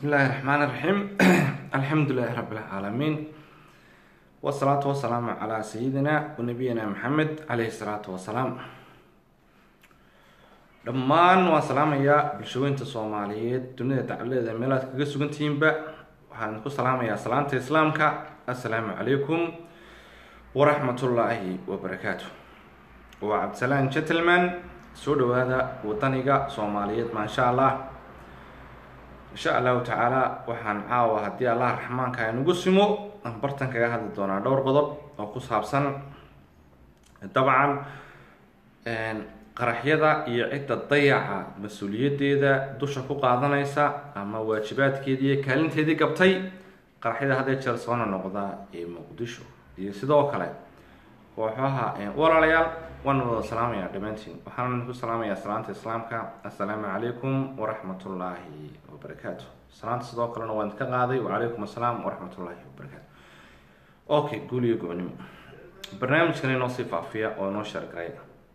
بسم الله الرحمن الرحيم الحمد لله رب العالمين والصلاة والسلام على سيدنا ونبينا محمد عليه الصلاة والسلام dhammaan waan salaamayaa bulshooyinta soomaaliyeed dunida dacaladeeda meelaad kaga sugantihiinba waxaan ku salaamayaa salaanta islaamka assalaamu calaykum waraxmatullaahi wabarakaatu waa cabdisalaan gentleman soo dhawaada wadaniga soomaaliyeed maasha allah insha allahu tacaala waxaan caawa haddii allah raxmaanka inugu simo aan bartan kaga hadli doonaa dhowr qodob oo ku saabsan dabcan qaraxyada iyo cidda dayaca mas-uuliyadeeda dusha ku qaadanaysa ama waajibaadkeedii iyo kaalinteedii gabtay qaraxyada haddee jeer soona noqda ee muqdisho iyo sidoo kale kooxaha walaalayaal waan wada salaamaya dhammaantiin waxaan ku salaamayaa salaanta islaamka assalaamu calaykum waraxmatullaahi wabarakaatu salaanta sidoo kalena waan ka qaaday wacalaykum assalaam waraxmatullaahi wabarakaatu okay guul iyo gobonimo barnaamijkan inoo sii faafiya oo inoo sheergaray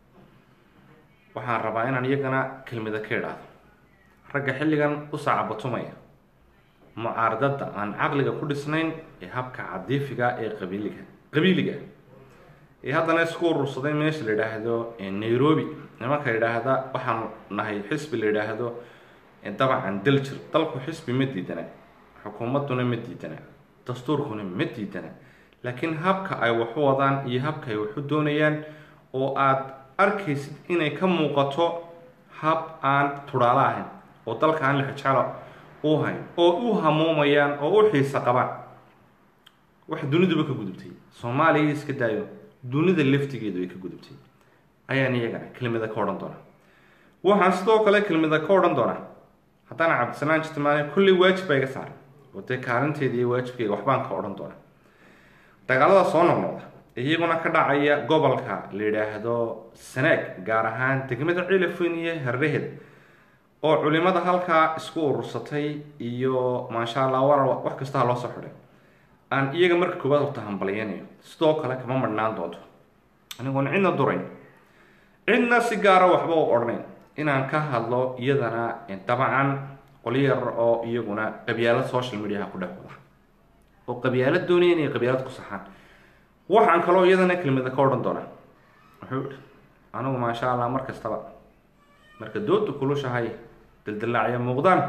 waxaan rabaa inaan iyagana kelmada ka idhaahdo ragga xilligan u saacabatumaya mucaaradada aan caqliga ku dhisnayn ee habka cadiifiga ee qabiiliga qabiiliga ee haddana isku urursaday meesha la yidhaahdo nairobi nimanka yidhaahda waxaan nahay xisbi la yidhaahdo dabcan daljir dalku xisbi ma diidana xukuumaduna ma diidana dastuurkuna ma diidana laakiin habka ay waxu wadaan iyo habka ay waxu doonayaan oo aada arkaysid inay ka muuqato hab aan tudhaalo ahayn oo dalka aan lixijecelo u hayn oo u hamuumayaan oo u xiisa qabaan wax duniduba ka gudubtay soomaaliya iska daayo dunida laftigeedu ay ka gudubtay ayaan iyagana kelmada ka odhan doonaa waxaan sidoo kale kelmada ka odhan doonaa haddaan cabdisalaan jitmaane kulley waajib baa iga saaran oo dee kaalinteeda iyo waajibkeyga waxbaan ka odhan doonaa dagaalada soo noqnoqda iyaguna ka dhacaya gobolka la yidhaahdo sanaag gaar ahaan degmada cilafweyn iyo harraheed oo culimada halkaa isku urursatay iyo maasha allah war wax kastaha loo soo xidhay aan iyaga marka koowaad horta hambalyanayo sidoo kale kama madhnaan doonto anigoon cidna durayn cidna si gaara waxba u odhanayn inaan ka hadlo iyadana dabcan qolyar oo iyaguna qabyaalad social mediaha ku dhex wada oo qabyaalad doonaya inay qabyaalad ku saxaan waxaan kaloo iyadana kelmada ka odhan doonaa wuxuu ihi anigu maasha allah mar kastaba marka dooda kulushahay daldalaacya muuqdaan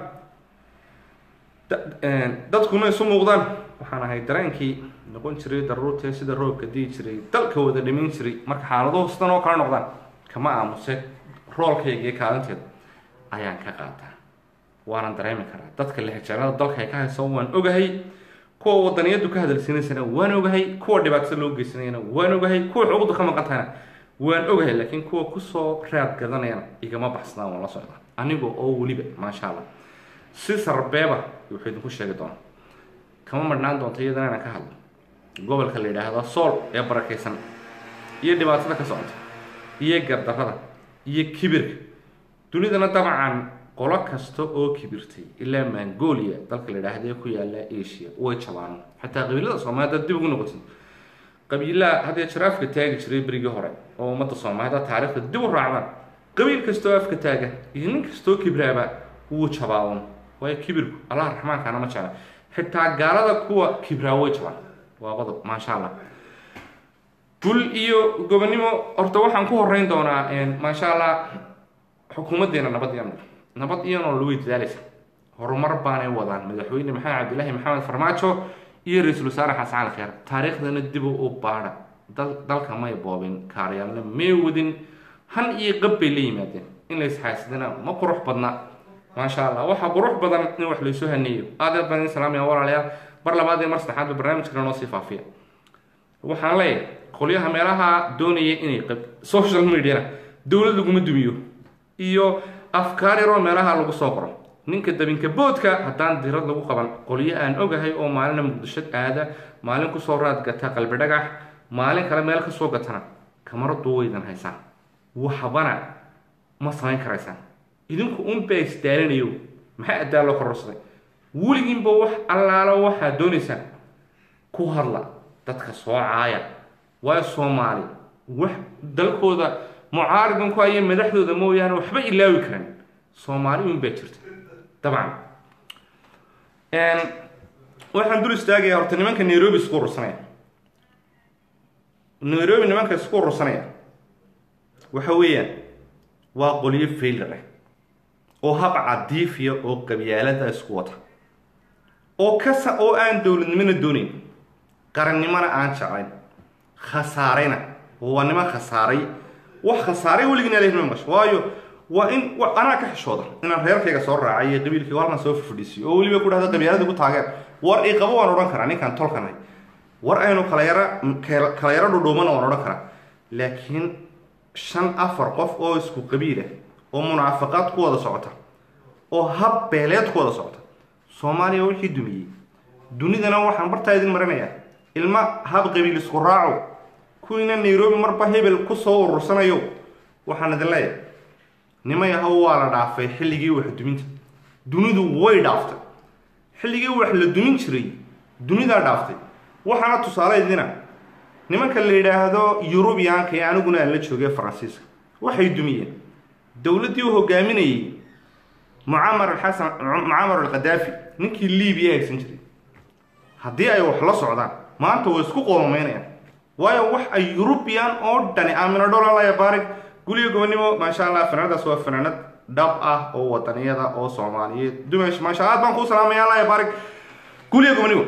dadkuna isu muuqdaan waxaan ahay dareenkii noqon jiray daruurtee sida roobka dii jiray dalka wada dhimin jiray marka xaaladuhu sidan oo kale noqdaan kama aamuse roolkayga iyo kaalinteeda ayaan ka qaataa waanan dareemi karaa dadka lixijaalada dalka ay ka hayso waan ogahay kuwa wadaniyadu ka hadalsiinaysana waan ogahay kuwa dhibaatada loo geysanayana waan ogahay kuwa xuquuqda ka maqan tahayna waan ogahay laakiin kuwa kusoo raad gadanayana igama baxsadaan waan la socdaa aniga oo weliba maasha allah si sarbeeba wuxuu idinku sheegi doonaa kama madhnaan doonta iyadana inaan ka hadlo gobolka la yidhaahdo sool ee barakaysan iyo dhibaatada ka socota iyo gardarrada iyo kibirka dunidana dabcan qolo kasta oo kibirtay ilaa mongolia dalka la yidhaahda ku yaala asia way jabaan xataa qabiilada soomaaliyed dad dib ugu noqotay qabiilaha haddee jir afka taagi jiray berigii hore oo ummadda soomaaliyed taariikhda dib u raacdaan qabiil kastoo afka taaga iyo nin kastoo kibraaba wuu jabaawan waayo kibirku allah raxmaankaana ma jecla xitaa gaalada kuwa kibraa way jabaan waa qodob maasha allah gul iyo gobonimo horta waxaan ku horeyn doonaa maasha allah xukuumaddeena nabad iyo nabad iyadoo lagu dadaalaysa horumar baanay wadaan madaxweyne maxamed cabdilaahi maxamed farmaajo iyo ra-iisul wasaare xasan cali kheer taariikhdana dib u baadha dalka may boobin kaaryaalna may wadin han iyo qab bay la yimaadeen in la isxaasidana ma qurux badna maasha allah waxaa qurux badan in wax laysu haneeyo aad aad baan idin salaamaya walaalayaal mar labaad iyo mar saddexaadba barnaamijkana noo sii faafiya waxaan leeyahay qolyaha meelaha doonaya inay social mediana dowlad laguma dumiyo iyo afkaar yaroo meelaha lagu soo qoro ninka dabinka boodka haddaan dirad lagu qaban qolyo aan ogahay oo maalina muqdisho aada maalin kusoo raad gata qalbi dhagax maalin kale meel kasoo gatana kamaradu waydan haysaan waxbana ma samayn karaysaan idinku unbaa isdaalinayo maxaa addaa loo kororsaday weligiinba wax allaalo waxaad doonaysaan ku hadla dadka soo caaya waayo soomaali wax dalkooda mucaaridun ku haya madaxdooda mooyaane waxba ilaawi karaan soomaali un baa jirta dabcan waxaan dul istaagaya horta nimanka nairobi isku urursanaya nairobi nimanka isku urursanaya waxa weeyaan waa qolyo failar ah oo hab cadiifiya oo qabyaalada isku wata oo kasa oo aan dowladnimona doonayn qarannimona aan jeclayn khasaarayna waa niman khasaaray wax khasaaray weligina lehma mash waayo waa in anaa ka xishooda inaan reerkayga soo raacay iyo qabiilkayga halkan soo fadhiisiyo oo weliba ku dhahda qabyaalada igu taageer war iqabo waan odhan karaa ninkaan tolkanahay war aynu kala yaro kala yaro dhudhuumana waan odhan karaa laakiin shan afar qof oo isku qabiil ah oo munaafaqaad ku wada socota oo hab beeleed ku wada socota soomaaliya wixii dumiyey dunidana waxaan bartaa idin marinayaa ilma hab qabiil isku raaco kuwiina nairobi marba hebel kusoo urursanayo waxaan idin leeyahay nimay ahaw waa la dhaafay xilligii wax duminta dunidu way dhaaftay xilligii wax la dumin jiray dunidaa dhaaftay waxaana tusaale idina nimanka la yidhaahdo yurubiyaanka ee aniguna aan la joogay faransiiska waxay dumiyeen dowladdii u hogaaminayey mucamar xasan mucamar alkhadaafi ninkii libiya haysan jiray haddii ay wax la socdaan maanta way isku qoomameynayaan waayo wax ay yurubiyan oo dhani aamino dholalaya baarig guliga gobonimo maasha allah fanaanadaas waa fanaanad dhab ah oo wadaniyada oo soomaaliyeed dumash maasha aad baan kuu salaamaya allah baarig guliga gobonimo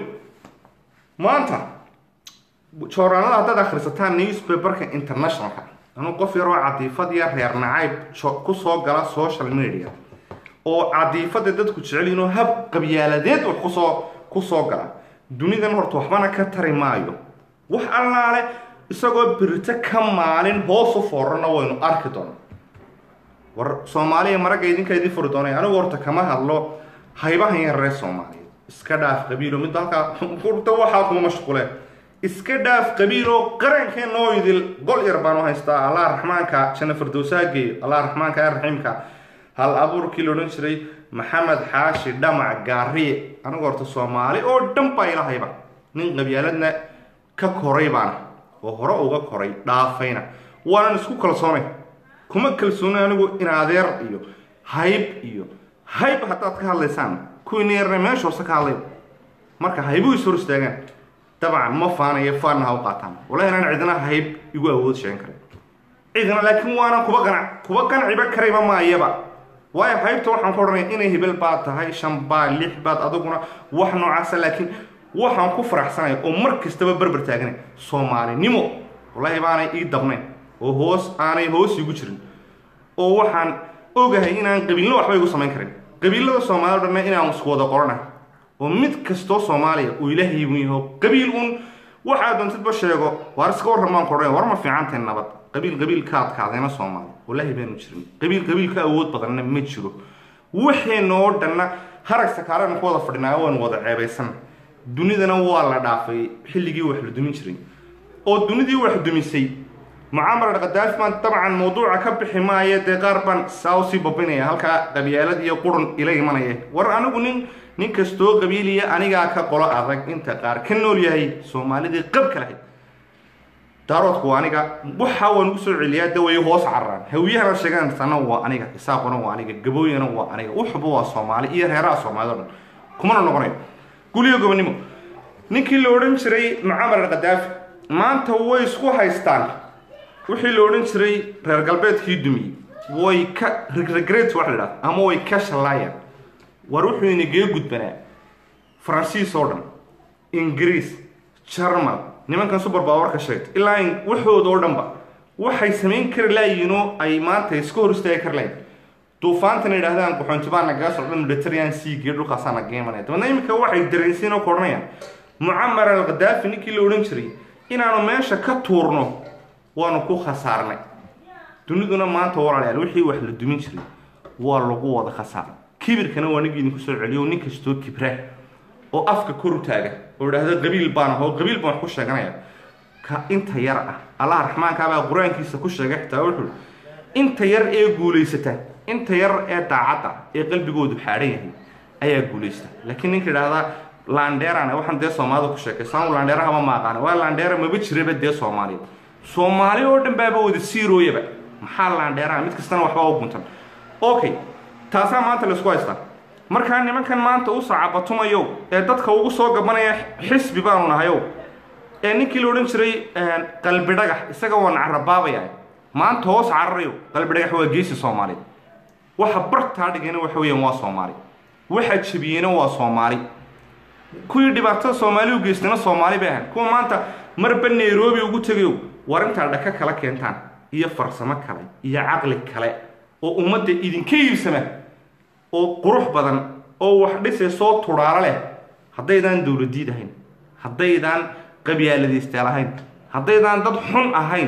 maanta joornaalada haddaad akhrisataan newspaperka internationalka anuu qof yaroo cadiifad iyo reer nacayb kusoo gala social media oo cadiifada dadku jecelyihin oo hab qabyaaladeed wax kusoo kusoo gala dunidan horta waxbana ka tari maayo wax allaale isagoo birito ka maalin hoosu foorana waynu arki doona war soomaaliya maragga idinka idin furi doonay anigu horta kama hadlo haybahan yaree soomaaliyeed iska dhaaf qabiilo midda halkaa urta waxaa kuma mashquuleen iska dhaaf qabiilo qarankeenna oo idil gol yar baan u haystaa allah raxmaanka janna firdowsaha geeyo allah raxmaanka ee raxiimka hal abuurkii la odhan jiray maxamed xaashi dhamac gaariye anigu horta soomaali oo dhan baa ila hayba nin qabyaaladna ka koray baana oo hore uga koray dhaafayna waanan isku kalsoonay kuma kalsoonay anigu in adeer iyo hayb iyo hayb haddaad ka hadlaysaan kuwiina yarna meesha hoose ka hadlay marka haybu is hor istaagaan dabcan ma faanayo faanna ha u qaataan wallahi inaan cidina hayb igu awood sheegan karay cidina laakiin waanan kuba qanac kuba qanciba karayba maayaba waayo haybta waxaan ku odhanaya inay hebel baad tahay shan baad lix baad adiguna wax noocaasa laakiin waxaan ku faraxsanaya oo mar kastaba berber taaganay soomaalinimo wallahi baanay ii dabnayn oo hoos aanay hoos igu jirin oo waxaan ogahay inaan qabiilna waxba igu samayn karin qabiilada soomaalida o dhanna inaan isku wada qorana oo mid kastoo soomaaliya uu ilaahay bun yaho qabiil uun waxaa doontidba sheego waar iska warramaan ku odhanaya war ma fiicantahay nabad qabiil qabiil ka adkaadayna soomaaliya wallahi baanu jirin qabiil qabiil ka awood badanna ma jiro waxayna oo dhanna harag sakaaran ku wada fadhinaa waanu wada ceebaysan dunidana waa la dhaafay xilligii wax la dumin jiray oo dunidii wax dumisay mucaamar alkhadaafi baan dabcan mawduuca ka bixi maayo dee qaar baan saa usii babinaya halkaa qabyaalad iyo qurun ila imanaya war anigu nin nin kastoo qabiiliya anigaa ka qolo adag inta qaar ka nool yahay soomaalidii qabka lahayd daaroodku waa aniga waxa waan ugu soo celiyaa daway hoos cararaan hawiyahana sheegaan sana waa aniga isaaquna waa aniga gabooyana waa aniga uxuba waa soomaali iyo reeraha soomaalida o dhan kumana noqonayo guliyo gobonimo ninkii la odhan jiray mucaamar alkhadaafi maanta way isku haystaan wixii la odhan jiray reer galbeedkii dumiyey way ka regret wax la idhahda ama way ka shallaayaan war wuxuu inagee gudbanaa faransiis oo dhan ingiriis jarmal nimankan subar baawarka sheegta ilaa waxooda oo dhanba waxay samayn kari laayiinoo ay maanta iska hor istaagi kari laayiin duufaantana yidhahdaan guxoontibaa nagaga socda mediterranean seagiyo dhulkaasaa naga imanaya dabeedna iminka waxay dareensiin oo ku odhanayaan mucamar alkhadaafi ninkii la odhan jiray inaanu meesha ka tuurno waanu ku khasaarnay duniduna maanta walaalayaal wixii wax la dumin jiray waa lagu wada khasaaray kibirkana waa nigi idinku soo celiyo nin kastoo kibra oo afka koru taaga oo idhaahda qabiil baan ah oo qabiil baan wax ku sheeganaya ka inta yar ah allah raxmaankaabaa qur-aankiisa ku sheegay xitaa wuxuu inta yar ee guulaysata inta yar ee daacadda ee qalbigoodu xaadhan yahay ayaa guulaysta laakiin ninka idhaahdaa landheerana waxaan dee soomaalida ku sheekay saan landheerahaba ma aqaana waa landheera maba jiraba dee soomaaliya soomaali oo dhan baaba wada siirooyaba maxaa landheeraha mid kastana waxbaa u guntan okay taasaa maanta laisku haystaa markaa nimankan maanta u sacabatumayo ee dadka ugu soo gabanaya xisbi baanu nahayow ee ninkii la odhan jiray qalbi dhagax isaga waa nacrabaabaya maanta hoos cararayo qalbi dhagax waa geesi soomaaliyeed waxa bartaa dhigayna waxa weeyaan waa soomaali waxa jebiyeyna waa soomaali kuwii dhibaatada soomaali u geystayna soomaali bay ahayn kuwa maanta marba nairobi ugu tegayo war intaa dhaka kala keentaan iyo farsamo kale iyo caqli kale oo ummadda idinka iibsama oo qurux badan oo wax dhisay soo tudhaalo leh haddaydaan dowladiid ahayn haddaydaan qabyaaladiistaal ahayn haddaydaan dad xun ahayn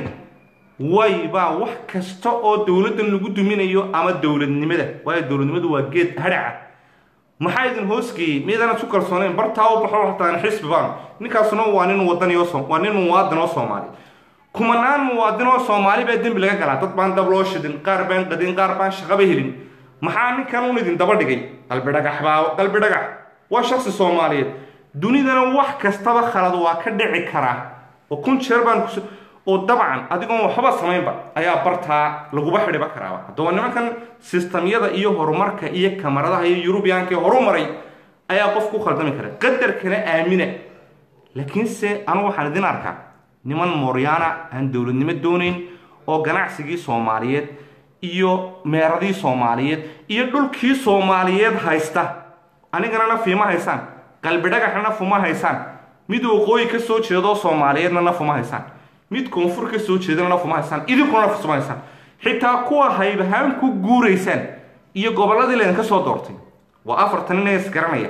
waybaa wax kasta oo dowladdan lagu duminayo ama dowladnimada waayo dowladnimadu waa geed hadhaca maxaa idin hoosgeeyey miydana su kalsooneen bartaa u baxo hataan xisbi baan ninkaasuna waa nin wadaniyo waa nin muwaadin oo soomaali kumanaan muwaadin oo soomaali baa dembi laga galaa dad baan dab loo shidin qaar baan qadin qaar baan shaqaba helin maxaa ninkan un idin daba dhigay qalbi dhagax baa qalbi dhagax waa shaksi soomaaliyeed dunidana wax kastaba khalad waa ka dhici karaa oo kun jeer baan kus oo dabcan adigoon waxba samaynba ayaa bartaa laguba xidhiba karaaba haddaba nimankan sistamyada iyo horumarka iyo kamaradaha iyo yurubiyaanka horumaray ayaa qof ku khaldami kara qadarkana aamina laakiinse anu waxaan idin arkaa niman mooryaana aan dowladnimo doonayn oo ganacsigii soomaaliyeed iyo meeradii soomaaliyeed iyo dhulkii soomaaliyeed haysta anigana nafima haysaan qalbi dhagaxna nafuma haysaan mid waqooyi ka soo jeedoo soomaaliyeedna nafuma haysaan mid koonfur ka soo jeedana nafuma haysaan idinkuna nafuma haysaan xitaa kuwa haybahaan ku guuraysaan iyo gobolladii laydinka soo doortay waa afartan ina isgaranaya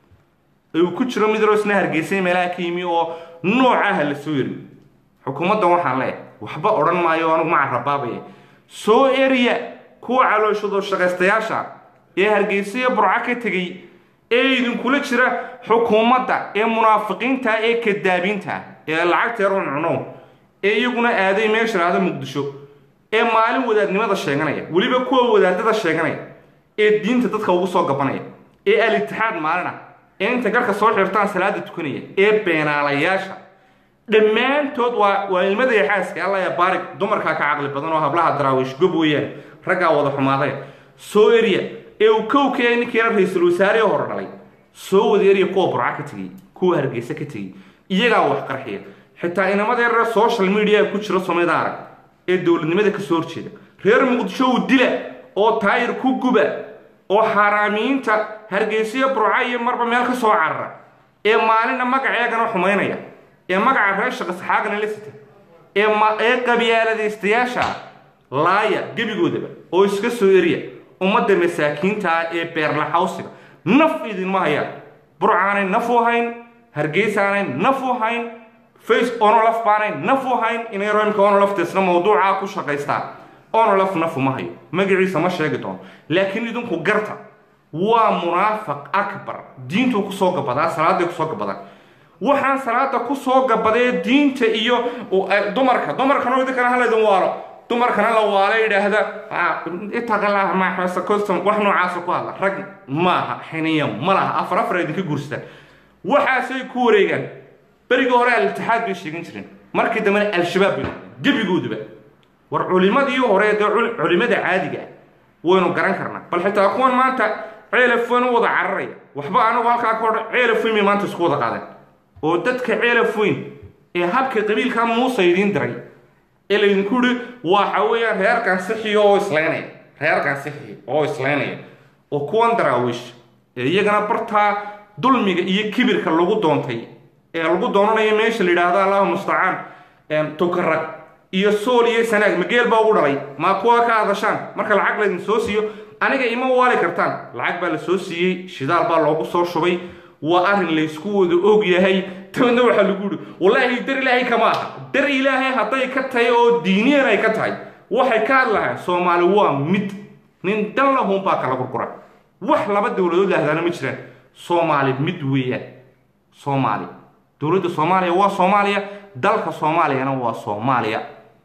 uu ku jiro mid roosna hargeysay meelaha ka yimi oo noocaha la soo yeri xukuumaddan waxaan leeyahay waxba odhan maayo anugu maca rabaabaya soo eriya kuwa calooshado shaqaystayaasha ee hargeysayo burco ka tegey ee idinkula jira xukuumadda ee munaafiqiinta ee kadaabiinta ee lacagta yar cuncunow ee iyaguna aaday meesha dhahda muqdisho ee maalin wadaadnimada sheeganaya weliba kuwa wadaadada sheeganaya ee diinta dadka ugu soo gabanaya ee al-itixaad maalin ah ee inta garka soo xirtaan salaada tukanaya ee beenaalayaasha dhammaantood waa waa ilmada iyo xaaska alla ya baarig dumarkaa ka caqli badan oo hablaha daraawiish gob weeyaan raggaa wada xumaaday soo eriya ee uu kowkaya ninkiina ra-iisul wasaare hore dhalay soo wada eriya kuwa burca ka tegey kuwa hargeysa ka tegey iyagaa wax qarxiya xitaa inamada yareer social media ku jira soomaalida arag ee dowladnimada kasoo horjeeda reer muqdisho uu dila oo taayir ku guba oo xaaraamiyiinta hargeysiyo burca iyo marba meel ka soo carara ee maalina magaceegana xumaynaya ee magaca reer shaqa saxaagana la sita ee ee qabyaaladaystayaasha laaya gebigoodaba oo iska soo eriya ummadda masaakiinta ah ee beerlaxawsiga naf idinma hayaan burcaanay naf u hayn hargeysaanay naf u hayn face onolaf baanay naf u hayn inay roymka onolafteesna mawduucaa ku shaqaystaan onolaf naf uma hayo magaciisa ma sheegi doono laakiin idinku garta waa munaafaq akbar diintuu kusoo gabadaa salaaday kusoo gabadaan waxaan salaada kusoo gabadee diinta iyo dumarka dumarkana idinkana halaydin waalo dumarkana la waala yidhaahda itaqallah maxmasa custom wax noocaasa ku hadla rag maaha xiniya ma laha afar afar idinka guursadaan waxaasay ku wareegaan berigii hore al-itixaad bay sheegan jireen markii dambena al-shabaab bay gebigooduba war culimadii hore dee culimada caadiga ah waynu garan karnaa bal xitaa kuwan maanta ceelaf weyn u wada cararaya waxba anigu halkaa ka odhan ceelaf weyn bay maanta isku wada qaadeen oo dadka ceelaf weyn ee habka qabiilka muuse idiin diray ee laydinku yihi waxa weeyaan reerkan sixiyo oo islaynaya reerkan sixiyo oo islaynaya oo kuwan daraawiish ee iyagana bartaa dulmiga iyo kibirka lagu doontay ee lagu doonanayo meesha la yidhaahdo allahu mustacaan tukarag iyo sool iyo sanaag mageel baa ugu dhalay maa kuwa ka hadashaan marka lacag laydin soo siiyo aniga ima waali kartaan lacag baa la soo siiyey shidaal baa loogu soo shubay waa arrin laysku wada og yahay dabadna waxaa lagu yihi wallaahi dar ilaahay kama aha dar ilaahay hadday ka tahay oo diiniyan ay ka tahay waxay ka hadlahaan soomaali waa mid nin dan lahun baa kala gurgura wax laba dowladood lahdaana ma jiraan soomaali mid weeyaan soomaali dowladda soomaaliya waa soomaaliya dalka soomaaliyana waa soomaaliya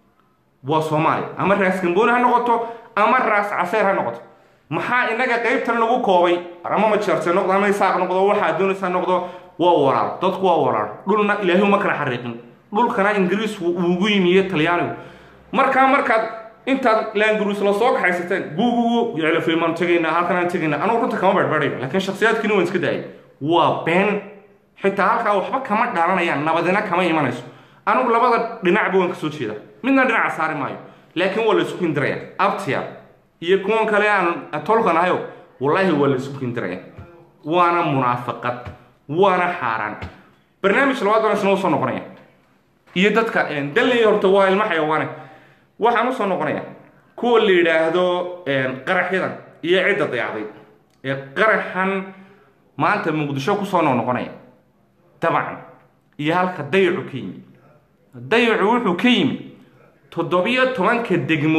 waa soomaaliya ama raas gambooni ha noqoto ama raas caseer ha noqoto maxaa inaga qaybtan lagu koobay ama majeerse noqdo ama isaaq noqdo waxaa doonaysa noqdo waa walaal dadku waa walaal dhulna ilaahay uma kala xariiqin dhulkana ingiriisku uugu yimiye talyaanigu markaa markaad intaad laanguruus la soo kaxaysateen gugugu yaclafimaan tegaynaa halkanaan tegaynaa anugu runta kama berberayo laakiin shakhsiyaadkiina waan iska daayay waa been xitaa halkaa waxba kama dhalanayaan nabadina kama imanayso anugu labada dhinacba waan kasoo jeeda midna dhinaca saari maayo laakiin waa la isku hindiraya abtiya iyo kuwan kale aan tolkan ahayo wallaahi waa la isku hindiraya waana munaafaqad waana xaaraan barnaamij labaad baan isna usoo noqonaya iyo dadka dalley horta waa ilmo xayawaane waxaan usoo noqonaya kuwa la yidhaahdo qaraxyadan iyo cidda dayacday ee qaraxan maanta muqdisho kusoo noqnoqonaya dabcan iyo halka dayacu ka yimi dayacu wuxuu ka yimi toddobiyo tobanka degmo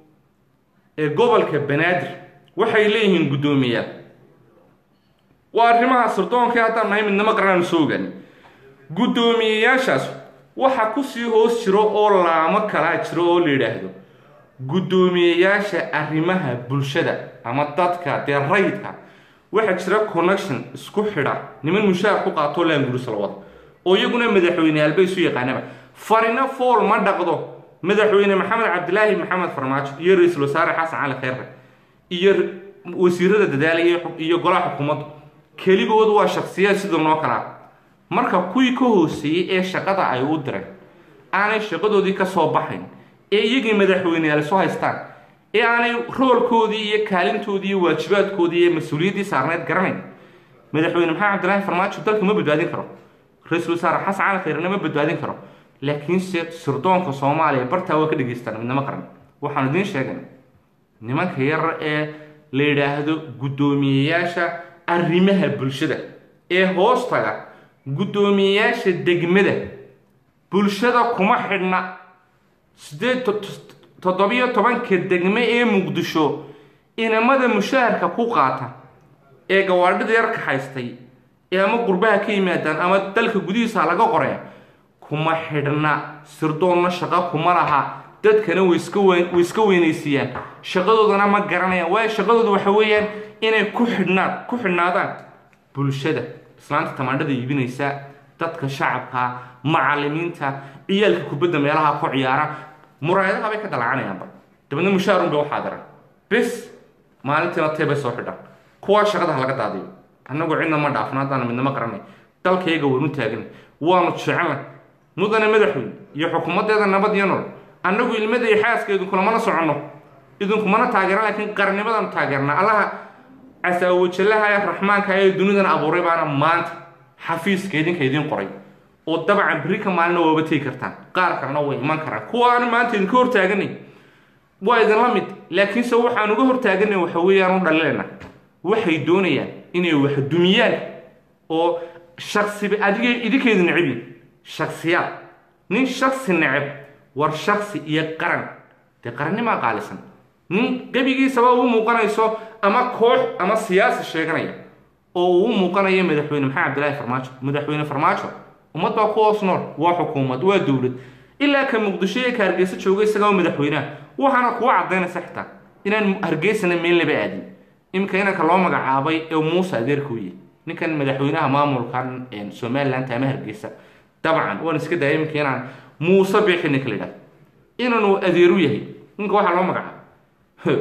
ee gobolka banaadir waxay leeyihiin guddoomiyaal waa arrimaha sirdoonka haddaan nahay midnimo qaranaanu soo ogaani guddoomiyeyaashaas waxa kusii hoos jiro oo laamo kalaa jiro oo la yidhaahdo guddoomiyeyaasha arrimaha bulshada ama dadka dee rayidka waxaa jira connection isku xidha niman mushaar ku qaatoo laanguris la wada oo iyaguna madaxweyneyaal bay isu yaqaanaba farina fool ma dhaqdo madaxweyne maxamed cabdilaahi maxamed farmaajo iyo ra-iisul wasaare xasan cali kheyre iyo wasiirada dadaalaya iyo golaha xukuumaddu keligood waa shaksiyaad sida noo kalaa marka kuwii ka hooseeyey ee shaqada ay u direen aanay shaqadoodii ka soo baxayn ee iyagii madaxweyneyaal isu haystaan ee aanay roolkoodii iyo kaalintoodii iyo waajibaadkoodii iyo mas-uuliyaddii saarneyd garanayn madaxweyne maxamed cabdilaahi farmaajo dalka ma badbaadin karo ra-iisul wasaare xasan cali khayrena ma badbaadin karo laakiinse sirdoonka soomaaliya bartaa waa ka dhegaystaan midnimo qaran waxaanu idiin sheegana nimanka yar ee la yidhaahdo guddoomiyeyaasha arrimaha bulshada ee hoostaga guddoomiyeyaasha degmada bulshada kuma xidhna sideed toddobiyo tobanka degme ee muqdisho inamada mushaharka ku qaata ee gawaadhida yar kaxaystay ee ama qurbaha ka yimaadaan ama dalka gudihiisa laga qoraya kuma xidhna sirdoonna shaqo kuma laha dadkana way iska way iska weynaysiiyaan shaqadoodana ma garanayaan waayo shaqadooda waxa weeyaan inay ku xidhnaan ku xidhnaadaan bulshada islaanta tamaandhada iibinaysa dadka shacabka macalimiinta ciyaalka kubadda meelaha ku ciyaara muraayadaha bay ka dalacanayaanba dabeedna mushaarun bay waxaa diran bis maalintiina tee bay soo xidhaan kuwaa shaqada ha laga daadiyo annagu cidna ma dhaafno haddaan midnimo qaranay dalkayga waynu taagan waanu jecelnay mudane madaxweyne iyo xukuumaddeeda nabad iyo nolol annagu ilmada iyo xaaska idinkulamana soconno idinkumana taageera laakiin qarnimadanu taageernaa allaha casaawajallaha ee raxmaanka ee dunidan abuuray baana maanta xafiiska idinka idiin qoray oo dabcan berri ka maalina waaba tegi kartaan qaar kalena way iman karaan kuwaana maanta idinka hortaaganay waa idinla mid laakiinse waxaan uga hortaaganay waxa weeyaan u dhalilena waxay doonayaan inay wax dumiyaan oo shaksiba adiga idinkeedu necbiin shaksiyaad nin shaksi neceb war shaksi iyo qaran dee qarannimaa qaalisan nin gebigiisaba uu muuqanayso ama koox ama siyaasi sheeganaya oo uu muuqanayo madaxweyne maxamed cabdilaahi farmaajo madaxweyne farmaajo ummad baa ku hoos nool waa xukuumad waa dowlad ilaa ka muqdisho ee ka hargeysa jooga isagaa madaxweynaha waxaana kuwa cadaynaysa xitaa inaan hargeysana meel laba aadin iminka inanka loo magacaabay ee muuse adeerka u yahay ninkan madaxweynaha maamulkan somaliland ama hargeysa dabcan waan iska daaya iminka inaan muuse biixi ninka la yidhahdo inaanu adeeru yahay ninka waxaa loo magacaaba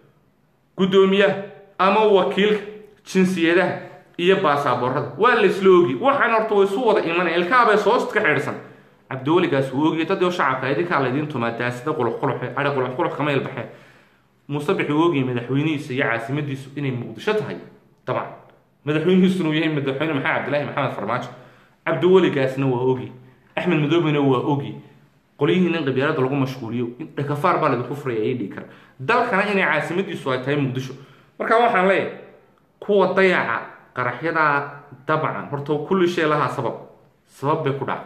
guddoomiyaha ama wakiilka jinsiyadaha iyo baasaaboorada waa la isla ogi waxaan horta way isu wada imanaya ilkaabay soost ka xidhsan cabdiweligaas wuu ogiya dadii shacabka idinkaa laydin tumaa daasida quluxquluxe adhi quluxqulux kama ilbaxee muuse bixi uu ogiyay madaxweynihiisa iyo caasimadiisu inay muqdisho tahay dabcan madaxweynihiisuna uu yahay madaxweyne maxamed cabdilaahi maxamed farmaajo cabdiweligaasna waa ogi axmed madoobena waa ogi qolyihiina in qabyaalada lagu mashquuliyo dhakafaar baa laydinku furaya ii dhigi kara dalkana inay caasimadiisu ay tahay muqdisho marka waxaan leeyahay kuwa dayaca qaraxyadaa dabcan horta kulli shay lahaa sabab sabab bay ku dhaca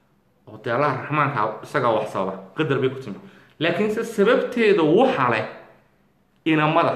oo dee allaha raxmaanka isagaa wax sababa qadar bay ku timi laakiinse sababteeda waxa leh inamada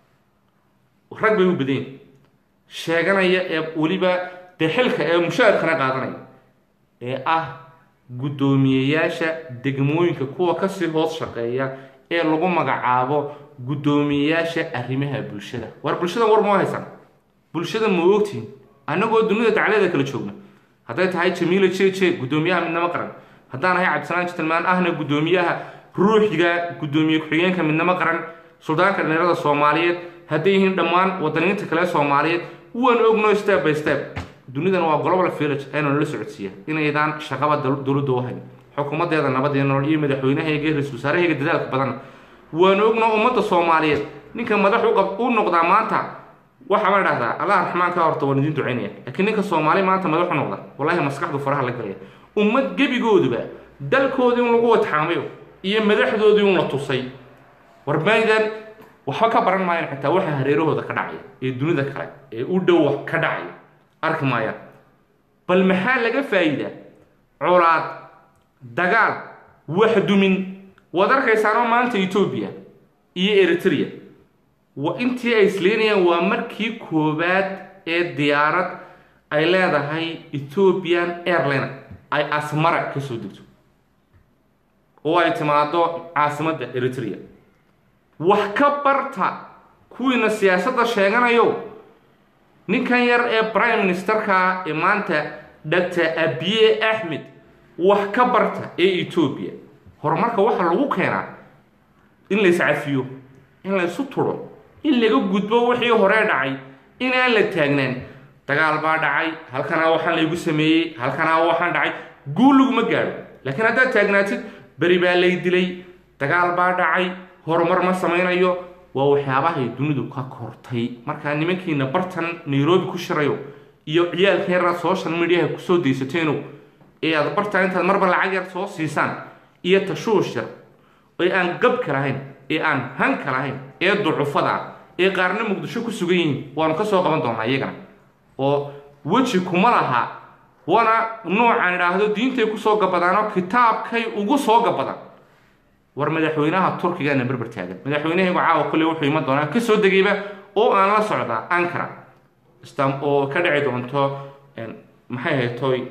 rag bay u badayin sheeganaya ee weliba dee xilka ee mushaarkana qaadanaya ee ah guddoomiyeyaasha degmooyinka kuwa kasii hoos shaqeeya ee lagu magacaabo guddoomiyeyaasha arrimaha bulshada war bulshada war moo haysan bulshada ma ogtihin annagoo dunida dacleeda kala joogna hadday tahay jamiila j j guddoomiyaha midnimo qaran haddaan ahay cabdisalaan jitilmaan ahna guddoomiyaha ruuxiga guddoomiye ku-xigeenka midnimo qaran suldaanka dhalinyarada soomaaliyeed hadday yihiin dhammaan wadaniinta kale soomaaliyeed waan ogno step by step dunidan waa global village aynu nala socodsiiya inaydaan shaqaba dowladda u hayn xukuumadeeda nabadee nolol iyo madaxweynahayga ra-isul wasaarahayga dadaalka badan waan ogno ummadda soomaaliyeed ninka madax u noqdaa maanta waxaa la dhahdaa allah raxmaanka horta waan idiin ducaynaya laakiin ninka soomaali maanta madaxu noqda wallahi maskaxdu faraha la galaya ummad gebigooduba dalkoodii un lagu watxaamayo iyo madaxdoodii un la tusay warmaydan waxba ka baran maayaan xitaa waxa hareerahooda ka dhacaya ee dunida kale ee u dhow wax ka dhacaya arki maayaan bal maxaa laga faa'iidaa colaad dagaal wax dumin waad arkaysaanoo maanta etoobiya iyo eritrea wa intii ay isleynayaan waa markii koowaad ee diyaarad ay leedahay ethiopian airline ay asmara ka soo degto oo ay timaado caasimadda eritrea wax ka barta kuwiina siyaasadda sheeganayo ninkan yar ee prime ministerka ee maanta doctor abiye axmed wax ka barta ee etoobiya horumarka waxaa lagu keenaa in la iscafiyo in la isu turo in laga gudbo wixii horee dhacay inaan la taagnaan dagaal baa dhacay halkanaa waxaan laygu sameeyey halkanaa waxaan dhacay guul laguma gaadho laakiin haddaad taagnaatid beri baa lay dilay dagaal baa dhacay horumar ma samaynayo waa waxyaabahay dunidu ka kortay markaa nimankiina bartan nairobi ku shirayo iyo ciyaalka yaraa social mediaha kusoo daysateeno ee aad bartaan intaad marba lacag yar soo siisaan iyo tashuush yar ee aan gabka lahayn ee aan hanka lahayn ee ducufada ee qaarna muqdisho ku sugan yihiin waanu ka soo qaban doonaa iyagana oo weji kuma laha waana noocaan idhaahdo diintay kusoo gabadaanoo kitaabkay ugu soo gabadan war madaxweynaha turkigana berber taagan madaxweynahaygu caawa kolley wuxuu iman doonaa kasoo degayba oo aan la socdaa ankara oo ka dhici doonto maxay haytoy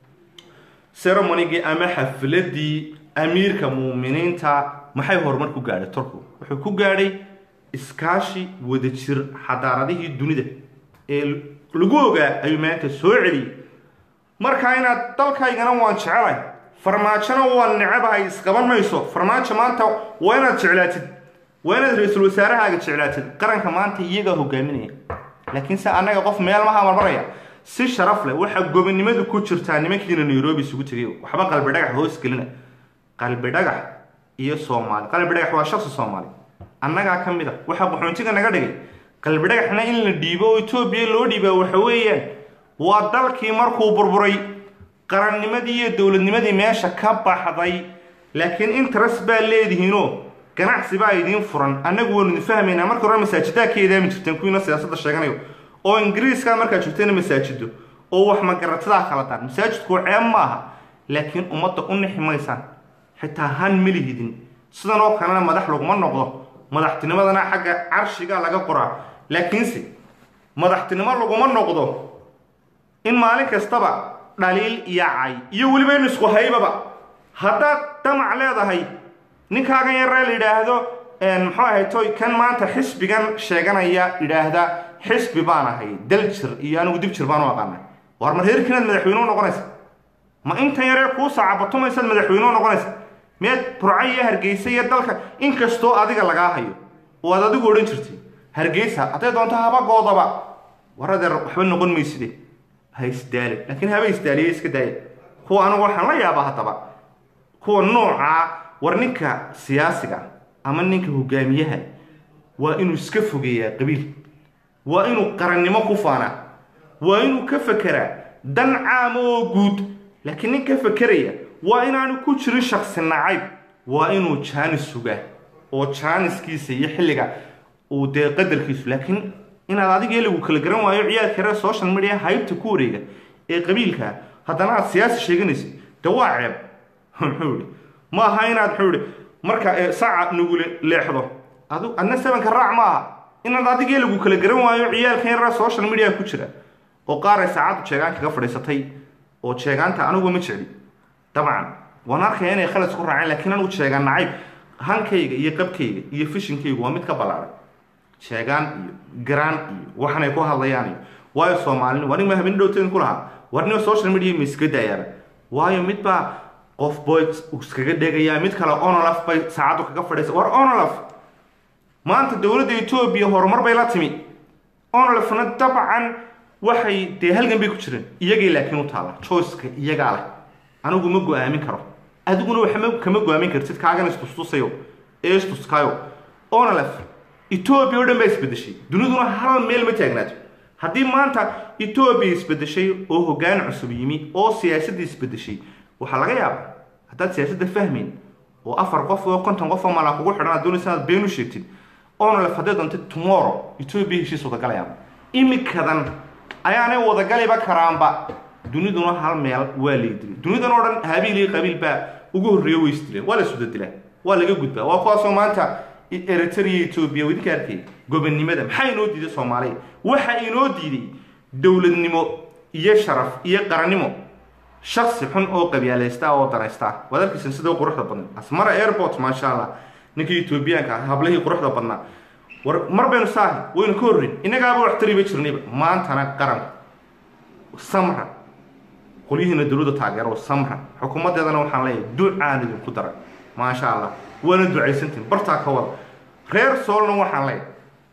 ceremonygii ama xafladii amiirka muuminiinta maxay horumar ku gaadhay turku wuxuu ku gaadhay iskaashi wadajir xadaaradihii dunida ee lagu ogaa ayuu maanta soo celiyey marka inaad dalkaygana waan jecelay farmaajona waan necabahay isqaban mayso farmaajo maanta waa inaad jeclaatid waa inaad ra-iisul wasaarahaaga jeclaatid qaranka maanta iyagaa hogaaminaya laakiin se annaga qof meel maha marmaraya si sharaf leh waxaa gobonimadu ku jirtaa nimankiina nairobi isugu tegay waxba qalbi dhagax hoos gelina qalbi dhagax iyo soomaali qalbi dhagax waa shaksi soomaali annagaa ka mid a waxaa qaxoontiga naga dhigay qalbi dhagaxna in la dhiibo oo etoobiya loo dhiibaa waxa weeyaan waa dalkii markuu burburay qarannimadii iyo dowladnimadii meesha ka baxday laakiin interest baa leedihiinoo ganacsi baa idiin furan annagu waynu idin fahmaynaa marka hore masaajidaa ka eedaami jirteen kuwiina siyaasadda sheeganayo oo ingiriiska markaad joogteena masaajido oo wax magaratadaa kala daan masaajidku ceeb ma aha laakiin ummadda u nixi maysaan xitaa han melihidin sidan oo kalena madax laguma noqdo madaxtinimadana xagga carshiga laga qoraa laakiinse madaxtinimo laguma noqdo in maalin kastaba dhaliil iyo cay iyo weliba in isku haybaba haddaad damac leedahay ninkaagan yaree la yidhaahdo muxuu ahay toy kan maanta xisbigan sheeganaya yidhaahda xisbi baan ahay daljir iyo anigu dibjir baan u aqaana war mar heerkiinaad madaxweyne u noqonaysa ma intan yaree kuu saacabatumaysaad madaxweyne u noqonaysa miyaad burca iyo hargeysa iyo dalka inkastoo adiga lagaa hayo oo aad adigu odhan jirtay hargeysa hadday doonto habagoodaba war adeer waxba noqon mayside ha isdaali laakiin haba isdaaliye iska daaya kuwa anigu waxaan la yaabaa haddaba kuwa noocaa war ninka siyaasiga ama ninka hogaamiyaha waa inuu iska fogeeyaa qabiil waa inuu qarannimo ku faanaa waa inuu ka fekeraa dan caama oo guud laakiin nin ka fekeraya waa inaanu ku jirin shaksi nacayb waa inuu jaanis sugaa oo jaaniskiisa iyo xilliga uu dee qadarkiisu laakiin inaad adiga lagu kala garan waayo ciyaalka reer social media haybta ku wareega ee qabiilka haddana aad siyaasi sheeganaysa de waa ceeb muxuu ihi ma aha inaad muxuu ihi marka saca nagu leexdo adu adna sebanka raac ma aha inaad adiga lagu kala garan waayo ciyaalka reer social media ku jira oo qaar ay saacaddu jeegaan kaga fadhiisatay oo jeegaanta anigu ma jecli dabcan waan arkaya inay khalad ku raaceen laakiin anigu jeegaan nacayb hankayga iyo qabkayga iyo fishinkaygu waa mid ka ballaaray sheegaan iyo garaan iyo waxanay ku hadlayaan iyo waayo soomaalini waa nin ma habeen dhowteen ku lahaa war nima social media ma iska daayaaba waayo mid baa qof boy iskaga dhegayaa mid kale onolaf bay saacaddu kaga fadhiisa war onolaf maanta dowladda etoobiya horumar bay la timi onolafna dabcan waxay dee halgan bay ku jireen iyagay laakiin u taalla joyceka iyagaa leh anigu ma go-aamin karo adiguna waxma kama go-aamin kartid kaagan istustusayo ee istuskaayo onolaf etoobiya o dhan baa isbedeshay duniduna hal meel ma taagnaato haddii maanta etoobiya isbedeshay oo hoggaan cusub yimi oo siyaasadda isbedeshay waxaa laga yaabaa haddaad siyaasadda fahmayn oo afar qof oo konton qof oo malaa kugu xidhan aad doonaysa inaad been u sheegtid onolef hadday doonta tomorrow etoobiya heshiis wadagalayaaba imikadan ayaanay wadagaliba karaanba duniduna hal meel waa laydilay dunidan oo dhan habiil iyo qabiil baa ugu horreeya way isdileen waa la isudadilaa waa laga gudbaa waa kuwaasoo maanta eritrea etoobiya idinka arkay gobonnimada maxaa inoo diiday soomaaliya waxa inoo diiday dowladnimo iyo sharaf iyo qarannimo shaksi xun oo qabyaalaysta oo danaysta waad arkaysan sida quruxda badan asmara airport maasha allah ninkii etoobiyaanka ah hablihii quruxda badnaa war mar baynu saahi waynu ka horreyn innagaaba wax tariba jirnayba maantana qaranku samra qolyihiina dowladda taageero samra xukuumaddeedana waxaan leeyahay ducaan idinku daray maasha allah waana ducaysantiin bartaa ka wada reer soolna waxaan leeyahay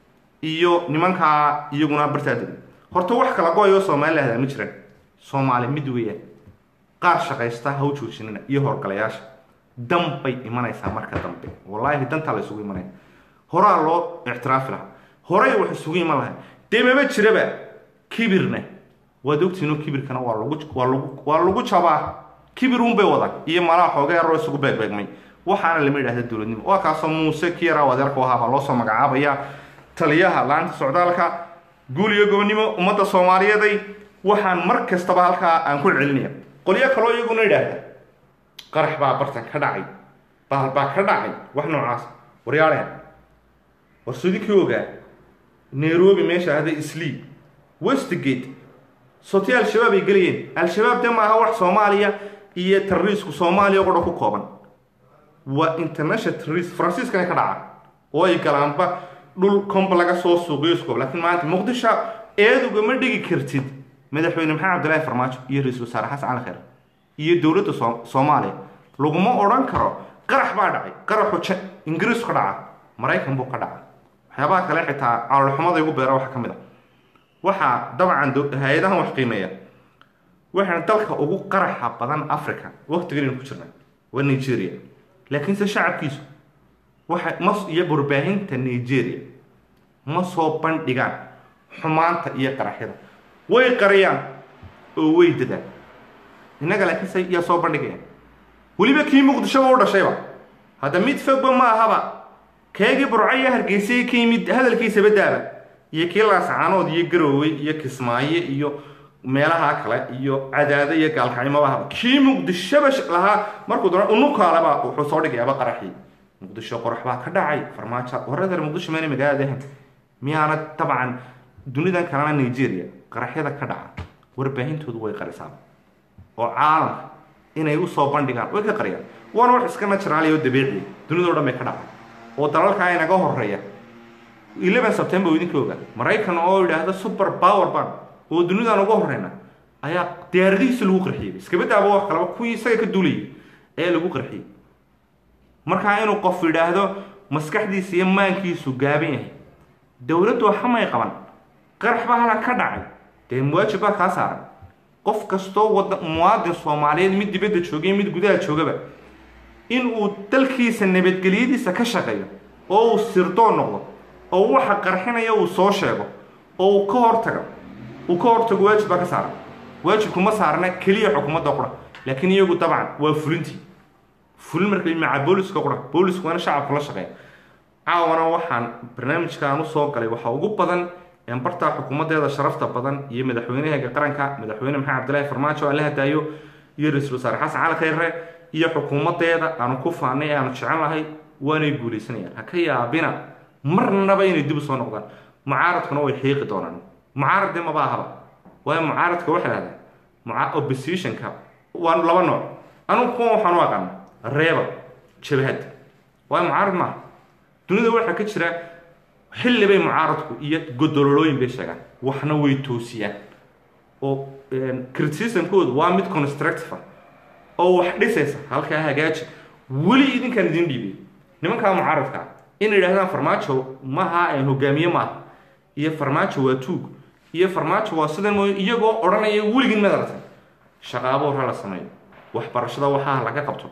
iyo nimankaa iyaguna bartaa degan horta wax kala go-ayoo soomaali lahdaa ma jiraan soomaali mid weeyaan qaar shaqaysta ha u joojinina iyo horgalayaasha dan bay imanaysaa marka dambe wallaahi dantaa la isugu imanaya horaa loo ictiraafi lahaa horay wax isugu iman lahay dee maba jiraba kibirna waad ogtihinoo kibirkana waa lagu waa lagu waa lagu jabaa kibir uun bay wadaan iyo malaha xooga yaroo isugu beegbeegmay waxaana lama yidhahda dowladnimo waa kaasoo muuse kiyara wadeerka ahaa baa loo soo magacaabaya taliyaha laanta socdaalka guul iyo gobonnimo ummadda soomaaliyeeday waxaan mar kastaba halkaa aan ku celinaya qolyo kaloo iyaguna yidhaahda qarax baa bartan ka dhacay baal baa ka dhacay wax noocaas waryaaleen war sodinkii ogaa nairobi meesha ahda sleep westgate sotii al-shabaab ay gelayeen al-shabaab de maaha wax soomaaliya iyo terroriisku soomaaliya qudha ku kooban waa international terrorist faransiiskana ka dhaca oo ay galaanba dhul comba laga soo suuqiyo iskoob laakiin maanta muqdisho eeduga ma dhigi kartid madaxweyne maxamed cabdillaahi farmaajo iyo ra-iisul wasaare xasan cali khayr iyo dowladda soo soomaaliya laguma odhan karo qarax baa dhacay qaraxu ingiriisku ka dhaca maraykan buu ka dhaca waxyaabaha kale xitaa caloolxumada igu beera waxa ka mid a waxaa dabcan hay-adahan wax qiimeeya waxaana dalka ugu qaraxa badan africa waqtigan ku jirna waa nigeria laakiinse shacabkiisu waxa ma iyo warbaahinta nigeria ma soo bandhigaan xumaanta iyo qaraxyada way qariyaan oo way dadaan innaga laakiinse yaa soo bandhigayaan weliba kii muqdishoba u dhashayba hadda mid fogba ma ahaba keegii burco iyo hargeysay ka yimid hadalkiisaba daaba iyo kii laasacaanood iyo garoowe iyo kismaayo iyo meelaha kale iyo cadaado iyo gaalkacymoba ahaba kii muqdishoba lahaa markuu doona unukaaleba wuxuu soo dhigayaaba qaraxii muqdisho qorax baa ka dhacay farmaajo waradeer muqdisho meena magaalada ahan miyaana dabcan dunidan kalena nigeria qaraxyada ka dhaca warbaahintoodu way qarisaa oo caalamka inay usoo bandhigaan way ka qariyaan waana wax iska naturaaliya oo dabiiciya dunidao dhan bay ka dhacay oo dalalkaa inaga horeeya eleven september idinka ogaa maraykan oo yidhaahda super power ban oo dunidan uga horeyna ayaa diyaaradihiisa lagu qarxiyey iskabadaaba wax kalaba kuwii isaga ka duulayay ayaa lagu qarxiyey markaa inuu qof yidhaahdo maskaxdiisa iyo maankiisu gaaban yahay dowladdu waxamay qaban qarax baa halan ka dhacay dee muwaajib baa kaa saaran qof kastoo wada muwaadin soomaaliyeed mid dibadda joogay mid gudaha joogaba in uu dalkiisa nabadgelyadiisa ka shaqeeyo oo uu sirdoon noqdo oo waxa qarxinaya uu soo sheego oo uu ka hortago uu ka hortago waajib baa ka saaran waajibku ma saarna keliya xukuumadda qura laakiin iyagu dabcan waa fulintii fulin marka maca booliska qura boolisku waana shacabku la shaqeeya caawana waxaan barnaamijkaan usoo galay waxaa ugu badan bartaa xukuumadeeda sharafta badan iyo madaxweynaheega qaranka madaxweyne maxamed cabdillaahi farmaajo aan la hadaayo iyo ra-iisul wasaare xasan cali khayre iyo xukuumadeeda aanu ku faanay ee aanu jecel lahay waanay guulaysanayaan ha ka yaabina marnaba inay dib u soo noqdaan mucaaradkuna way xiiqi doonaan mucaarad dee maba ahaba waayo mucaaradka waxay dhahdaa muca oppositionka waa laba nooc anugu kuwa waxaan u aqaana reeba jabahadda waayo mucaarad maaha dunida waxaa ka jira xilli bay mucaaradku iyo godololooyin bay sheegaan waxna way toosiyaan oo criticismkoodu waa mid constructive oo wax dhisaysa halkaa hagaaji weli idinkaan idin dhiibay nimankaa mucaaradka inay yidhahdaan farmaajo maha aan hogaamiye maaha iyo farmaajo waa tuug iyo farmaajo waa sidan mooy iyagoo odhanaya weligin madaratan shaqaabo hore la sameeyo waxbarashada waxaa laga qabto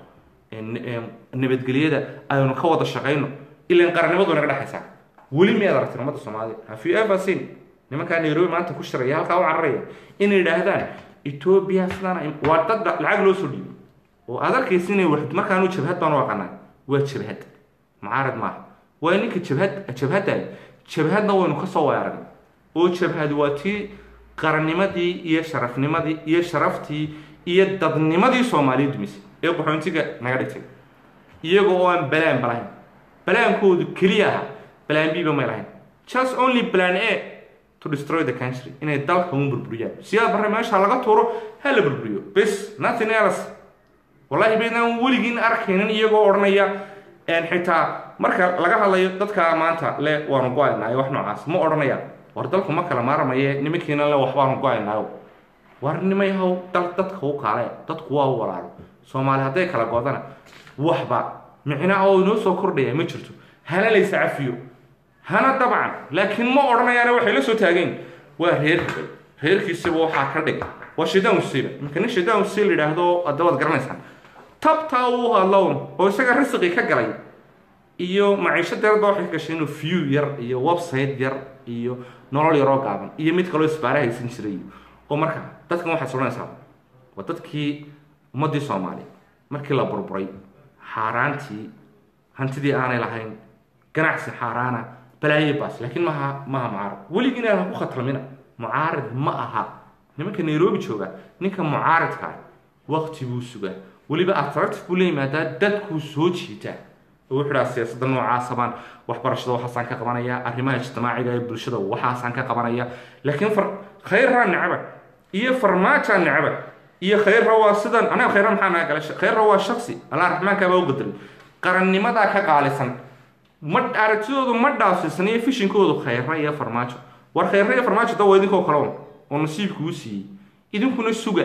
nabadgelyada aynu ka wada shaqayno ilan qarannimadu naga dhexaysaa weli miyaad aragtin ummadda soomaalida have you ever seen nimankaa nairobi maanta ku shiraya halkaa u cararaya inay yidhaahdaan etoobiya sidaan waa dad lacag loo soo dhiibay oo aad arkaysa inay wax markaanu jabhad baan u aqaanaa waa jabhad mucaarad maaha waa ninka jabhad jabhadda jabhadna waynu kasoo weeragnay oo jabhad waa tii qarannimadii iyo sharafnimadii iyo sharaftii iyo dadnimadii soomaaliya dumisay ee qaxoontiga naga dhigtay iyaga oo aan balaan balahayn balaankoodu keliya aha balaan b ba may lahayn just only plan a to destroy the country inay dalka un burburiyaan siyaa barre meesha laga tuuro ha la burburiyo bes nothing else wallahi baydaan weligiin arkaynin iyagoo odhanaya xitaa marka laga hadlayo dadka maanta le waanu go-aynaayo wax noocaas ma odhanayaan war dalku ma kala maaramaye nimankiina le waxbaanu go-aynaayo war nimay haw dal dadka u kaale dadku waa u walaalo soomaali hadday kala goodana waxba micnaa oo inoo soo kordhaya ma jirto hana laysa cafiyo hana dabcan laakiin ma odhanayaane waxay la soo taageen waa reer hebel reerkiisiba waxaa ka dhig waa shidaan usiiba marka nin shidaan usii la yidhaahdo hadda waad garanaysaan tabtaa uu hadlown oo isaga risiqi ka galay iyo maciisho deerba waxay ka gashay inuu view yar iyo website yar iyo nolol yaroo gaaban iyo mid kaloo isbaara haysan jiray oo marka dadkan waxaad soranaysaa waa dadkii ummaddii soomaaliya markii la burburay xaaraantii hantidii aanay lahayn ganacsi xaaraana balaaye baas laakiin maha maha mucaarad weligii inaan ku khatalmina mucaarid ma aha nimanka nairobi jooga ninka mucaaridka ah waqti buu sugaa weliba attractive buu la yimaadaa dadkuu soo jiitaa oo wuxuu dhaha siyaasadda noocaasa baan waxbarashada waxaasaan ka qabanaya arrimaha ijtimaaciga ee bulshada waxaasaan ka qabanaya laakiin far khayrraa necba iyo farmaajaa necba iyo khayrra waa sidan anaga khayrra maxaa naga gala khayrra waa shaksi allah raxmaankaa baa u bedelay qarannimadaa ka qaalisan ma aragtidoodu ma dhaafsiisan iyo fishinkoodu khayrra iyo farmaajo war khayrra iyo farmaajo da waa idinkoo kale un oo nasiibkuu siiyey idinkuna suga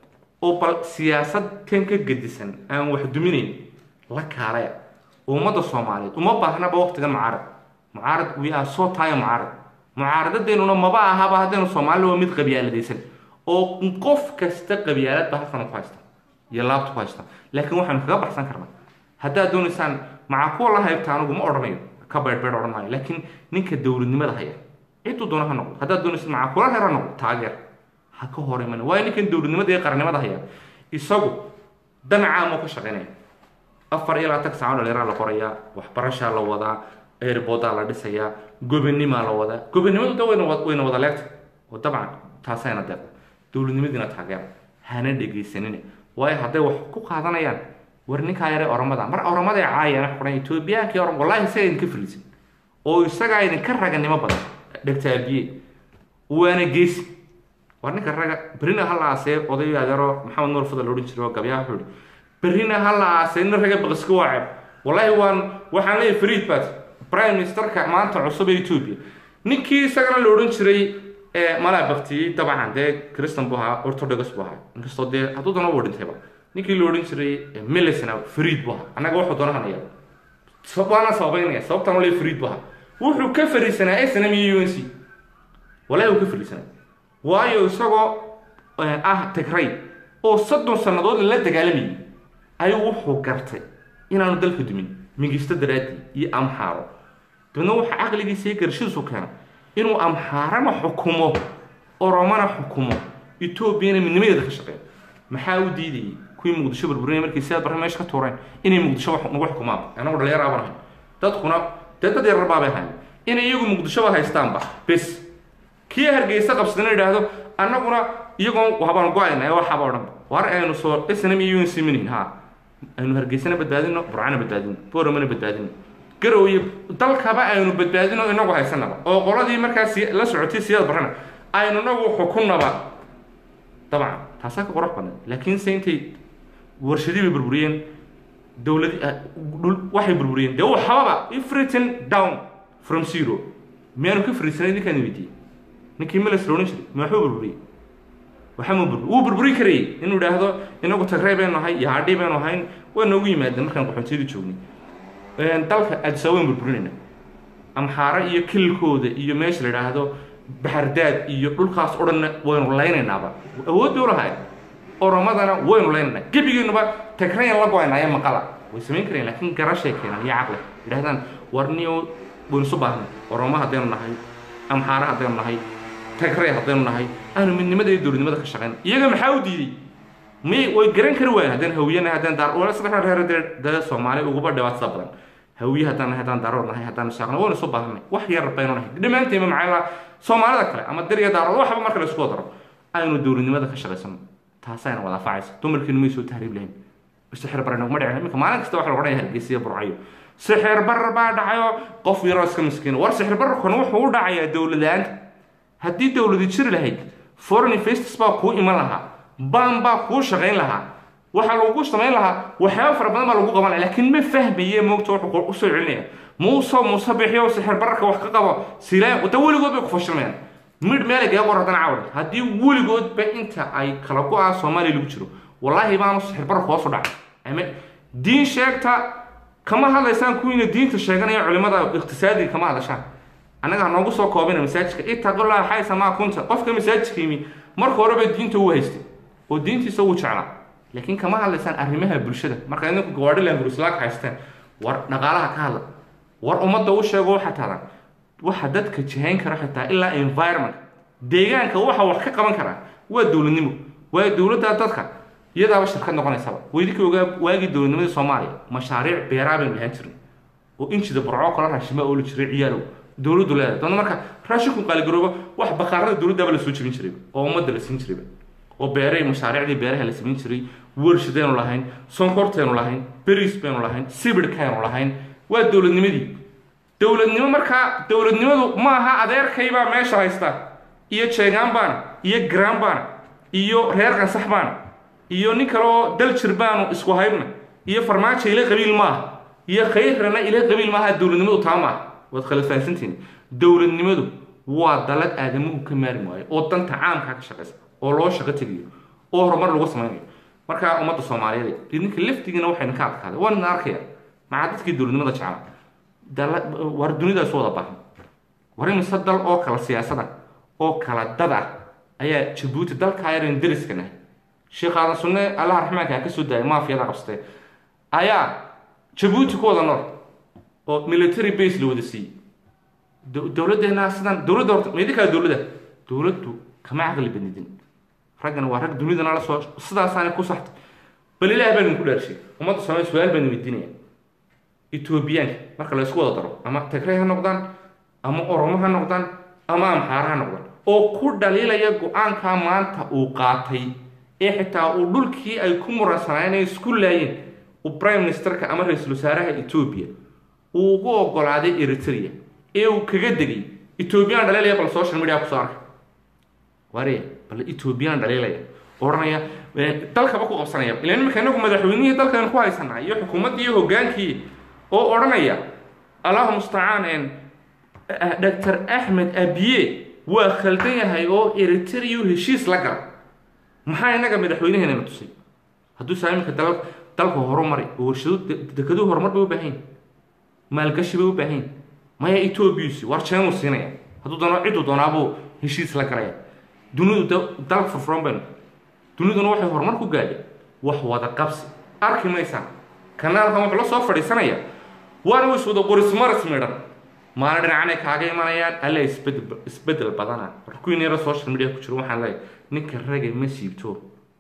oo bal siyaasad kan ka gedisan aan wax duminayn la kaalaya ummadda soomaaliyeed uma baahnaba waqtigan mucaarad mucaarad we are so time mucaarad mucaaradadeennuna maba ahaba haddaynu soomaalida waa mid qabyaaladaysan oo qof kasta qabyaaladba halkan ku haysta iyo laabta ku haysta laakiin waxaanu kaga baxsan karnaa haddaad doonaysaan maca kuwa la haybta anigu ma odhanayo ka beydhbeydh odhan maayo laakiin ninka dowladnimada haya ciduu doona ha noqdo haddaad doonaysid maca kula reer ha noqdo taageer ha ka hor iman waayo ninkan dowladnimada iyo qarannimada haya isagu danacaamuu ka shaqaynaya afar iyo labaatan saaco dhalinyara la qorayaa waxbarashaa la wadaa airbodaa la dhisayaa gobonimaa la wadaa gobonimadu da wayna wayna wada leegta oo dabcan taasayna deeqda dowladnimadiina taageera hana dhegaysanina waayo hadday wax ku qaadanayaan war ninkaa yare oramada mar oramada caayana xuran etoobiyaankii oram wallahi isagaa idinka fariisan oo isagaa idinka raganimo badan dhegtaabiye waana geesi war ninka raga berina ha la aasee oday adeero maxamed nuur fadal odhan jiray oo gabyaa wuxuu ihi berina ha la aasee nin raga baqaska waa ceeb wallahi waan waxaan leeyahay fariid baad prime ministerka maanta cusub ee etoobiya ninkii isagana la odhan jiray malaa baktiyey dabcan dee christan buu ahaa orthodox buu ahaa inkastoo dee hadduu doona u dhintayba ninkii la odhan jiray milisna fariid buu ahaa annaga wuxuu doona hanaya waana sababaynaya sababtaan ole fariid buu ahaa wuxuu ka fariisanaa snm iyo u n c wallahi uu ka fariisanaa waayo isagoo ah tigray oo soddon sannadood la dagaalamayay ayuu wuxuu gartay inaanu dalka dumin mingisto daraadii iyo amxaaro dabeedna waxa caqligiisa iyo garashadiisu keena inuu amxaarana xukumo oromana xukumo etoobiyana midnimadeeda ka shaqeeyo maxaa u diidayay kuwii muqdisho burburinaya markii sidaad barre meesha ka tuureen inay muqdisho nagu xukumaan anagu dhalinyaro aban ahay dadkuna dee dad yarar baabay ahayn inay iyagu muqdishoba haystaanba bes kii hargeysa qabsadana idhaahdo annaguna iyagoon habaan go-ayna waxaba o dhanba war aynu soo snm iyo un siminin ha aynu hargeysana badbaadino burcana badbaadino boromana badbaadino garow iyo dalkaba aynu badbaadino inagu haysanaba oo qoladii markaas la socotay siyaad barana aynu inagu xukunnaba dabcan taasaa ka qurux badnay laakiinse intay warshadii bay burburiyeen dowladi waxay burburiyeen dee waxbaba everything down from zero miyaanu ka fariisanay ninkaan weydiiyey ninkii milis la odhan jiray ma waxbuu burburiyey waxama burbur wuu burburin karayay inuu idhaahdo inagu tagrey baynu nahay iyo hadhi baynu ahayn waa noogu yimaadeen markaan qaxoontiyada joognay dalka adisa waan burburinayna amxaaro iyo kililkooda iyo meesha la idhaahdo baxardaad iyo dhulkaas o dhanna waynu laynaynaaba awood bay ulahayn oromadana waynu laynayna gebigeenuba tagrayan la go-aynaya maqala way samayn kareen laakiin garashay keenan iyo caqli yidhahdaan warniyo waynu isu baahnay oromo haddaynu nahay amxaaro haddaynu nahay tagrey haddaynu nahay aanu midnimada iyo dowladnimada ka shaqayn iyaga maxaa u diiday may way garan kari waayen haddaan hawiyanahay haddaan daar wala saddex reer dee dee soomaali uguba dhibaatada badan hawiye haddaan nahay haddaan daarood nahay haddaan shaaqno waynu isu baahnay wax yar baynu nahay dhammaanteema maxaa soomaalida kale ama dariya daarood waxba marka la isku daro aynu dowladnimada ka shaqaysano taasayna wada faacaysa dumarkiinu may soo tahriib lahayn sixir bar naguma dhicin iminka maalin kasta waxa lagu odhanaya hargeysiya burcayo sixir bar baa dhacayo qof yaroo iska miskiina war sixir barkan wuxuu u dhacayaa dowladaanta haddii dowladi jiri lahayd foreign investors baa kuu iman lahaa baan baa kuu shaqayn lahaa waxaa lagu samayn lahaa waxyaaba fara badan baa lagu qaban laha laakiin ma fahmaye moogta wuxuu usoo celinaya muuse muuse bixiyo sixir bararka wax ka qabo silaa da weligood bay ku fashilmayaan midh meelay gaga qor haddana cawda haddii weligoodba inta ay kala go-a soomaaliya lagu jiro wallaahi baanu sixir bararka hoos u dhacay ama diin sheegta kama hadlaysaan kuwiina diinta sheeganaya culimada iqtisaadiga kama hadlashaan annaga ha noogu soo koobina masaajidka itaqullah xaysa maa kunta qofka masaajidka yimi marka horeba diinta uu haystay oo diintiisa uu jeclaa laakiin kama hadlaysaan arrimaha bulshada marka idinku gawaadhilan guruslaag haysteen war dhaqaalaha ka hadla war ummadda u sheego waxa taadan waxa dadka jihayn kara xitaa ilaa environment deegaanka waxa wax ka qaban karaa waa dowladnimo waa dowladda dadka iyadaaba shirkad noqonaysaba weydinka ogaa waagii dowladnimadii soomaaliya mashaariic beeraa baynu lahaan jirnay oo injida burco kala raashima ooli jiray ciyaalow dowladdu leedahay doona marka raashinku qaaligarooba wax baqaarada dowladdaaba la soo jebin jiray oo ummadda la siin jirayba oo beeray mashaariicdii beeraha la samayn jiray warshadaynu lahayn sonkortaynu lahayn beriis baynu lahayn sibidhkaynu lahayn waa dowladnimadii dowladnimo markaa dowladnimadu maaha adeerkaybaa meesha haysta iyo jeegaan baana iyo garaan baana iyo reer qansax baana iyo nin kaleoo daljir baanu isku haybna iyo farmaajo ila qabiil maaha iyo khayrana ila qabiil maaha dowladnimadu taa maaha waad kala fahansantihin dowladnimadu waa dalad aadamuhu ka maari waayo oo danta caamkaa ka shaqaysa oo loo shaqo tegayo oo horumar lagu samaynayo markaa ummadda soomaaliyeed idinka laftigiina waxayna ka adkaaday waan idin arkaya maxaa dadkii dowladnimada jeclaa dala war dunidaas wada baahan war imise dal oo kala siyaasada oo kala dad ah ayaa jabuuti dalkaa yaran deriska nahay sheekh aadan sunne allaha raxmaanka ha ka soo daaya maafiyada qabsatee ayaa jabuuti ku wada nool oo military base la wada siiyey dowladdeena sidan dowladda horta ma idinkaa dowladda dowladdu kama caqli badnidin raggana waa rag dunidana la soo sidaasaana ku saxtay bal ilaah baan idinku dhaarshay ummadda soomaaliya su-aal baan weydiinaya etoobiyaanka marka la isku wada daro ama tagrey ha noqdaan ama oromo ha noqdaan ama amxaara ha noqdaan oo ku dhaliilaya go-aankaa maanta uu qaatay ee xitaa uu dhulkii ay ku muransanaayeen ay isku laayeen uu prime ministerka ama ra-iisul wasaaraha etoobiya uu ugu ogolaaday eritrea ee uu kaga degay etoobiyaan dhaliilaya bal social media kusoo arkay ware bal etoobiyaan dhaliilaya odhanaya dalkaba ku qabsanaya ilan imika inagu madaxweynihii dalkan ku haysanaa iyo xukuumaddii iyo hogaankii oo odhanaya allahu mustacaan doctor axmed abiye waa khaldan yahay oo eritrea heshiis la gala maxaa inaga madaxweynaheena tusay hadduu saa imika dal dalka horumari oo warshado dekeduhu horumar bay u baahan maalgashi bay u baahan maya etoobiyusi war jeenuu siinaya hadduu doono cidduu doonaabuu heshiis la galaya dunidu dal furfuran baynu duniduna waxay horumar ku gaadhay wax wada qabsi arki maysaan kanaalkan wuxuu la soo fadhiisanaya waana wis wada qorismaris midhan maalin dhinacanay kaaga imanayaan alla isbedel isbedel badana warkuwiin yara social media ku jiro waxaan leeyahay ninka raga ma siibto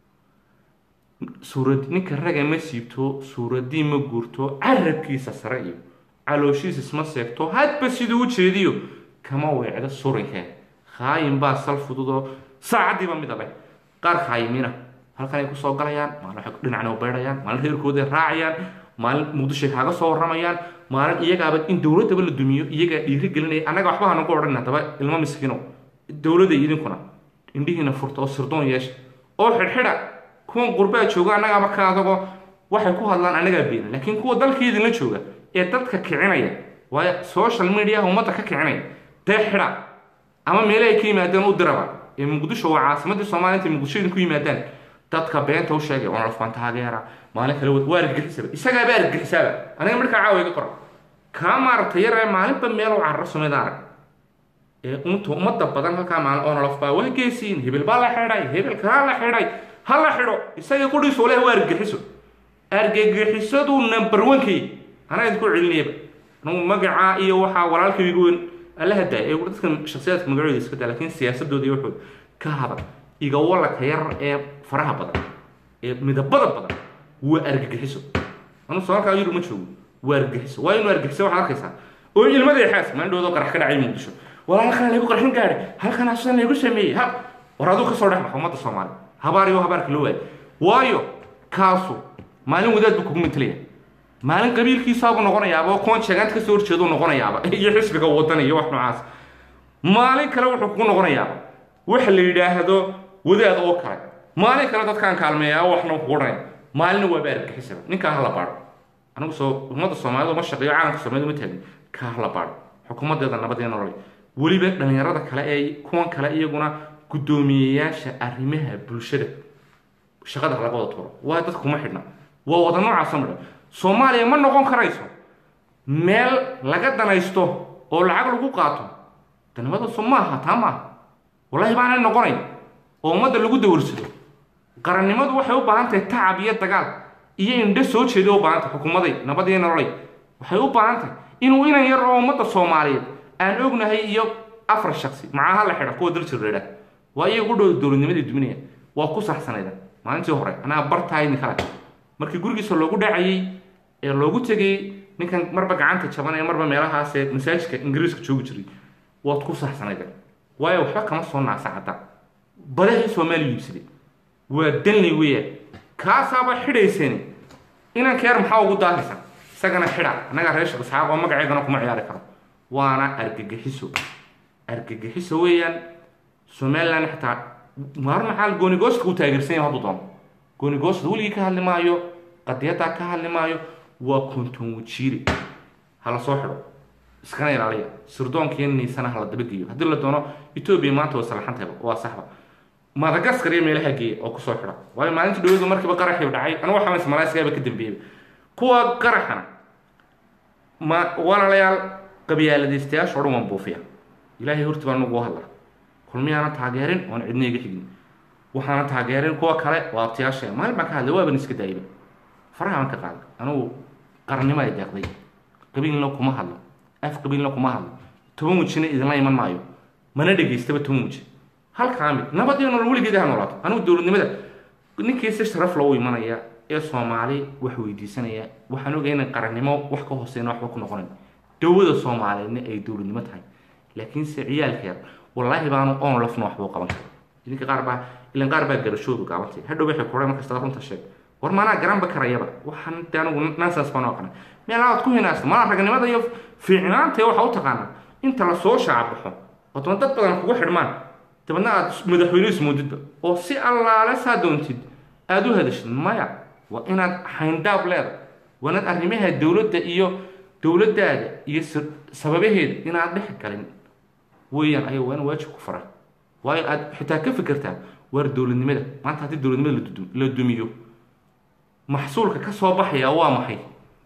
suurad ninka raga ma siibto suuradii ma guurto carabkiisa sare iyo calooshiis isma seegto hadba siduu u jeediyo kama weecdo surinkee khaayin baa sal fududoo saacaddiiba midabay qaar khaayimiina halkan ay kusoo galayaan maalin waxay dhinacna u beydhayaan maalin reerkooday raacayaan maalin muqdishoy kaaga soo warramayaan maalin iyagaaba in dowladdaba la dumiyo iyagaa dhiiri gelinaya annaga waxba hanagu odhan haddaba ilmo miskiino dowladday idinkuna indhihiina furta oo sirdoon yeesha oo xidhxidha kuwan qurbaa jooga annagaaba ka adagoo waxay ku hadlaan annagaa beena laakiin kuwa dalkii idinla jooga ee dadka kicinaya waayo social mediaha ummadda ka kicinaya dee xidha ama meele ay ka yimaadeen u diraba ee muqdisho waa caasimadii soomaaliya intay muqdisho idinku yimaadaan dadka beenta u sheegay onolf baan taageera maalin kale waa argagixisaba isagaaba argagixisaaba aniga markaa caawa iga qora kaa maaragtay yar ee maalinba meel u cararo sumida arag ee unta ummadda badan halkaa maalin onolof baa waa geesiin hebel baa la xidhay hebel kalaa la xidhay ha la xidho isaga qudhiisu leh waa argagixiso argagixisadu number one-kay anaa idinku celinayaba anugu magacaa iyo waxaa walaalkay igu weyn alla hadaa ee dadkan shaksiyaadka magacooda iska daa laakiin siyaasadooda iyo waxooda ka hadal iga walaka yar ee faraha badan ee midabada badan waa argagixiso anu somalkaa yurub ma joogo waa argagixiso waa inuu argagixiso waxaad arkaysaa oo ilmada xaas maandhowdo qarax ka dhacay muqdisho wala halkan laygu qarxin gaadhay halkan asan laygu sameeyey ha war aduu kasoo dhex baxa ummadda soomaali habaar iyo habaarka loo waayay waayo kaasu maalin wadaad buu kugu mintalaya maalin qabiilkiisaabu noqonayaaba oo kuwan sheegaanta kasoo horjeedu noqonayaaba iyo xisbiga wadan iyo wax noocaas maalin kale wuxuu kugu noqonayaaba waxa la yidhaahdo wadaad oo kale maalin kale dadkaan kaalmeeyaa waxna kugu odhanaya maalina waaba argixisaba ninkaa hala baadho anigu soo ummadda soomaalida uma shaqeeyo caalamka soomaalida uma taagin kaa hala baadho xukuumadeeda nabadee nolole weliba dhalinyarada kale ee kuwan kale iyaguna guddoomiyeyaasha arrimaha bulshada shaqada laga wada tuuro waa dadka kuma xidhna waa wada noocaasa midha soomaaliya ma noqon karayso meel laga danaysto oo lacag lagu qaato danimadasu maaha taa maaha wallahi baanay noqonayn oo ummadda lagu dawarsado qarannimadu waxay u baahan tahay tacab iyo dagaal iyo indho soo jeeda u baahan tahay xukuumaday nabad iyo nololay waxay u baahan tahay inuu inan yar oo ummadda soomaaliyeed aan ognahay iyo afar shaksi macaha la xidha kuwa daljirreedha waa iyagu dhow dowladnimadii duminaya waa ku saxsanayda maalintii hore anaa bartahay nin kale markii gurigiisa loogu dhacayay ee loogu tegay ninkan marba gacanta jabanaya marba meelahaasee masaajidka ingiriiska joogi jiray waad ku saxsanayda waayo waxba kama soo naasa cadda badahii soomaaliya iibsaday waa danley weeyaan kaasaaba xidhayseen inankeer maxaa ugu daahaysa isagana xidha annagaa reer shaqisxaaq oo magaceedana kuma ciyaari karo waana argagixiso argagixiso weeyaan somaliland xitaa maar maxaa goonigoostka u taageersan yahay hadduu doono goonigoosta weligii ka hadli maayo qadiyaddaa ka hadli maayo waa konton wajiire hala soo xidho iskana ilaaliya sirdoonkiiyo niisana hala dabageeyo haddii la doono etoobiya maanta way salaxantayba waa saxba madagaskar iyo meelaha geeya oo kusoo xidha waayo maalinta dhawadu markiiba qaraxii dhacay anigu waxaa malaysigaaba ka dambeeyaba kuwa qaraxana ma walaalayaal qabyaaladaystayaasha o dhan waan buufiya ilaahay horti baa nagu hadla kulmiyaana taageerin oon cidna iga xigin waxaana taageerin kuwa kale waa abtiyaasha maalin baan ka hadlay waaban iska daayba faraha baan ka qaaday anugu qarannimo ay deeqday qabiilna kuma hadlo af qabiilna kuma hadlo toban wejina idinla iman maayo mana dhegaystaba toban weji halkaa mid nabad iyo nolol weligeeda ha noolaato anigu dowladnimada ninkii si sharaf loogu imanaya ee soomaali wax weydiisanaya waxaan ogay inay qarannimo wax ka hooseyna waxba ku noqonayn dowlada soomaaliyeedna ay dowladnimo tahay laakiinse ciyaalkeeda wallaahi baanu oon lafna waxbuu qaban kara idinka qaar baa ilan qaar baa garashoodu gaabantay hadhow waxay kuray markasta runta sheeg war maanaa garanba karayaba waxaan de anigu nonsens baan aqana meelahaad ku hinaasta malaa ragnimada iyo fiicnaanta waxa u taqaanaa inta lasoo shaabaxo oo daba dad badan kugu xidhmaan dabadna aad madaxweyne ismoodidba oo si allaale saa doontid aada u hadashid maya waa inaad xayndaab leeda waa inaad arrimaha dowladda iyo dowladdaada iyo sababaheeda inaad dhex galin weeyaan aya waa in waajib ku fara waayo aad xitaa ka fikirtaa waar dowladnimada maanta haddii dowladnimada la dumiyo maxsuulka ka soo baxaya waa maxay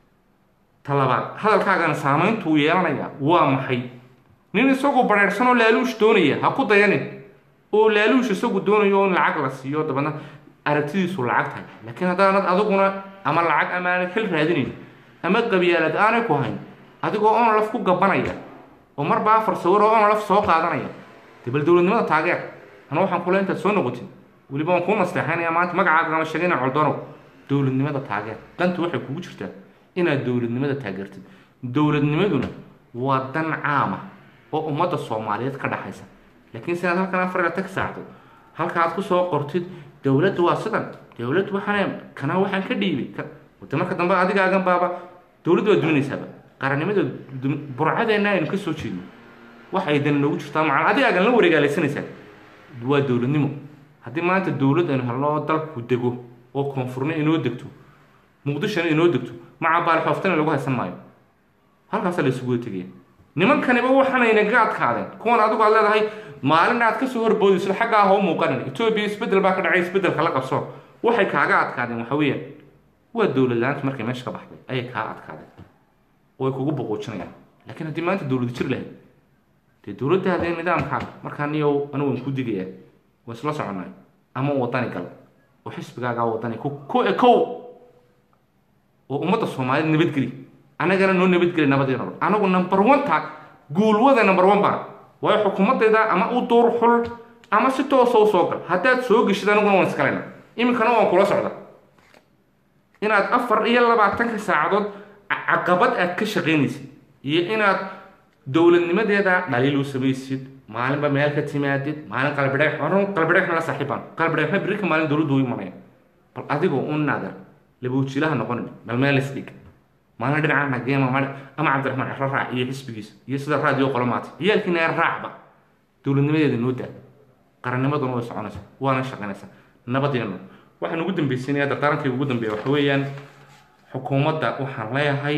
talabaad hadalkaagana saamayntuu yeelanaya waa maxay nin isagoo bareersan oo laaluush doonaya ha ku dayanin oo laaluush isagu doonayo in lacag la siiyo dabadna aragtidiisu lacag tahay laakiin haddaanad adiguna ama lacag ama aanad xil raadinayn ama qabyaalad aanay ku hayn adigoo oon laf ku gabanaya oo marba afar sawir oo oon laf soo qaadanaya de bal dowladnimada taageer ana waxaan kule intaad soo noqotid weliba waan kuu nasteexaynaya maanta magacaaga ama sheegay inaan coldonow dowladnimada taageer dantu waxay kugu jirtaa inaad dowladnimada taageertid dowladnimaduna waa dan caama oo ummadda soomaaliyeed ka dhaxaysa laakiin si aad halkan afar ila tag saacdo halka aad kusoo qortid dowladdu waa sidan dowladdu waxaan kana waxaan ka dhiibay de marka dambe adigaagan baaba dowladdu waa duminaysaaba qarannimada burcadeenna aynu ka soo jeedno wax ay dani noogu jirtaa macal adigaagan la wareegaalaysanaysaa waa dowladnimo haddii maanta dowlad aynu helno oo dalku dego oo koonfurna inoo degto muqdishona inoo degto maca baalxooftana lagu haysan maayo halkaasaa la isugu tegaya nimankaniba waxaanaynaga adkaadeen kuwan adigu aad leedahay maalin aad kasoo horboodayso xaggaa ha u muuqanin etoobiya isbedel baa ka dhacay isbedelka la qabso waxay kaaga adkaadeen waxa weeyaan waa dowlad la-aanta markay meesha ka baxday ayay kaa adkaadeen way kugu boqoojinayaan laakiin haddii maanta dowlad jir lahayd dee dowladdaada ee nidaamkaaga markaa niyow anigu waan ku digayaa waan isla soconnay ama wadani gal oo xisbigaagaa wadani ku ku ekow oo ummadda soomaaliyed nabadgeli annagana noo nabadgeli nabadii nolol anagu number one taag guulwada number one baan waayo xukuumadayda ama u duur xul ama si toosa u soo gal haddaad soo geshid aniguna waan iskalayna iminkana waan kula socda inaad afar iyo labaatanka saacadood caqabad aad ka shaqaynaysid iyo inaad dowladnimadeeda dhaliil u samaysid maalinba meel ka timaadid maalin qalbidheex horun qalbidheexna la saaxiibaan qalbidheexna birika maalin dowladdu u imanaya bal adigoo u naadar labuujilaha noqonin bal meel isdhig maalin dhinaca nageema ama cabdiraxmaan cero raac iyo xisbigiisa iyo sida raadiyo qolomaatay ciyaalkiina ee raacba dowladnimadeeda noo daa qarannimaduna way soconaysaa waana shaqaynaysaa nabadeenu waxaan ugu dambaysiinaya dardaarankayga ugu dambeeya waxa weeyaan xukuumadda waxaan leeyahay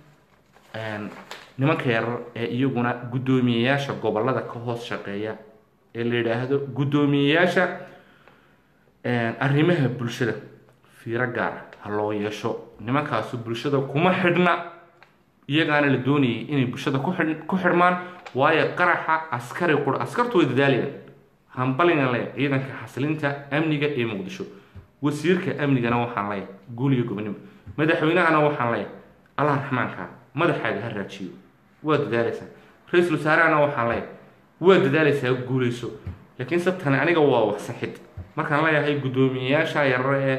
nimanka yarar ee iyaguna guddoomiyeyaasha gobolada ka hoos shaqeeya ee la yidhaahdo guddoomiyeyaasha arrimaha bulshada fiiro gaara ha loo yeesho nimankaasu bulshada kuma xidhna iyagaana la doonayay inay bulshada ku xidh ku xidhmaan waayo qaraxa askari qura askartu way dadaalayaan hambalina leeya ciidanka xasilinta amniga ee muqdisho wasiirka amnigana waxaan leeyahay guul iyo gobonimo madaxweynahana waxaan leeyahay allah raxmaanka madaxaaga ha raajiyo waa dadaalaysaa ra-iisul wasaarehana waxaan leeyahay waa dadaalaysaa guulayso laakiin se tani aniga waa wax saxid markaan leeyahay guddoomiyeyaasha yarar ee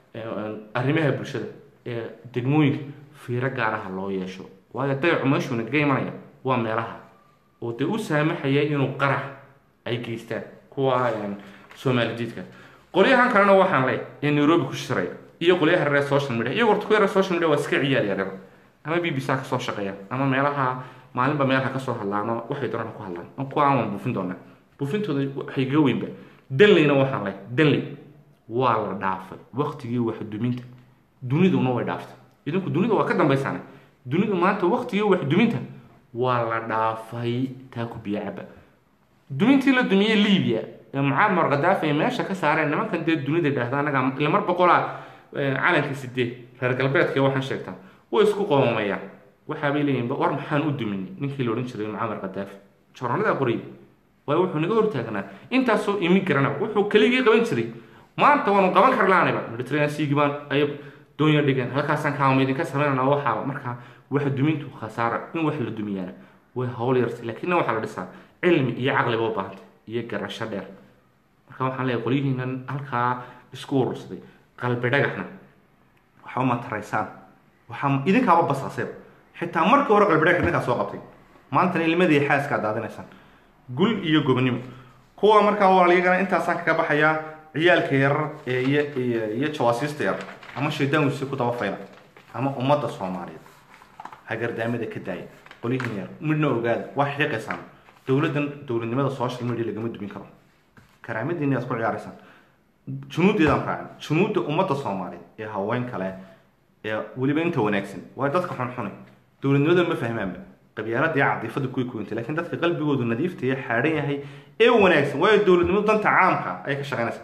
arrimaha bulshada ee degmooyinka fiiro gaaraha loo yeesho waayo dayacu meeshuu nagaga imanaya waa meelaha oo dee u saamaxaya inuu qarax ay geystaan kuwa soomaalijiidka qolyahan kalena waxaan leeyahay ee nairobi ku shiraya iyo qolyaha reer social media iyo horta kuwa reer social media waa iska ciyaal yaryar ama b b c ha kasoo shaqeeya ama meelaha maalinba meel ha kasoo hadlaano waxay doonaan ku hadlaan kuwa aan waan buufin doonaa buufintooda waxay ga weynba danleyna waxaan leeyahay danley waa la dhaafay waktigii waxduminta duniduna way dhaaftay idinku dunida waa ka dambaysaane dunidu maanta waktigii waxduminta waa la dhaafay taa ku biyo caba dumintii la dumiyey libiya ee mucaamar khadaafi ay meesha ka saareen nimankan dee dunida idhaahda anaga ila mar boqolaa calanka sideed reer galbeedka waxaan sheegtaa way isku qoomamayaan waxaabay leeyihin war maxaan u duminay ninkii la odhan jiray mucaamar khadaafi joornalada qorayay waayo wuxuu naga hortaagnaa intaasoo imigranaba wuxuu keligii qaban jiray maanta waanu qaban karlaanayba mediterranean seagi baan ay doonya dhigeen halkaasaan kaama idinka samaynana waxaaba markaa wax dumintu khasaara in wax la dumiyaana way hawl yartay laakiinna waxaa la dhisaa cilmi iyo caqliba u baahantay iyo garasho dheer marka waxaan leeyahay qolyihiinan halkaa isku urursaday qalbi dhagaxna waxba ma taraysaan waxaa idinkaaba basaseeb xitaa markii hore qalbi dhagax idinkaa soo qabtay maantana ilmadii xaaskaa daadinaysaan gul iyo gobonimo kuwa markaa waliyagana intaasaan kaga baxayaa ciyaalka yarar ee iyo iyo jawaasiista yar ama shaydaan wisi ku daba fayla ama ummadda soomaaliyeed hagardaamada ka daaya qolyihiin yar midna ogaada waa xiiqaysaan dowladdan dowladnimada social media lagama dumin karo karaamadiina aad ku ciyaaraysaan junuuddeedaan raacin junuudda ummadda soomaaliyeed ee haween kale ee weliba inta wanaagsan waa dadka xunxunay dowladnimada ma fahmaanba qabyaalada iyo cadiifada kuway kuwintay laakiin dadka qalbigoodu nadiifta iyo xaadhan yahay ee wanaagsan waayo dowladnimadu danta caamka ayay ka shaqaynaysaa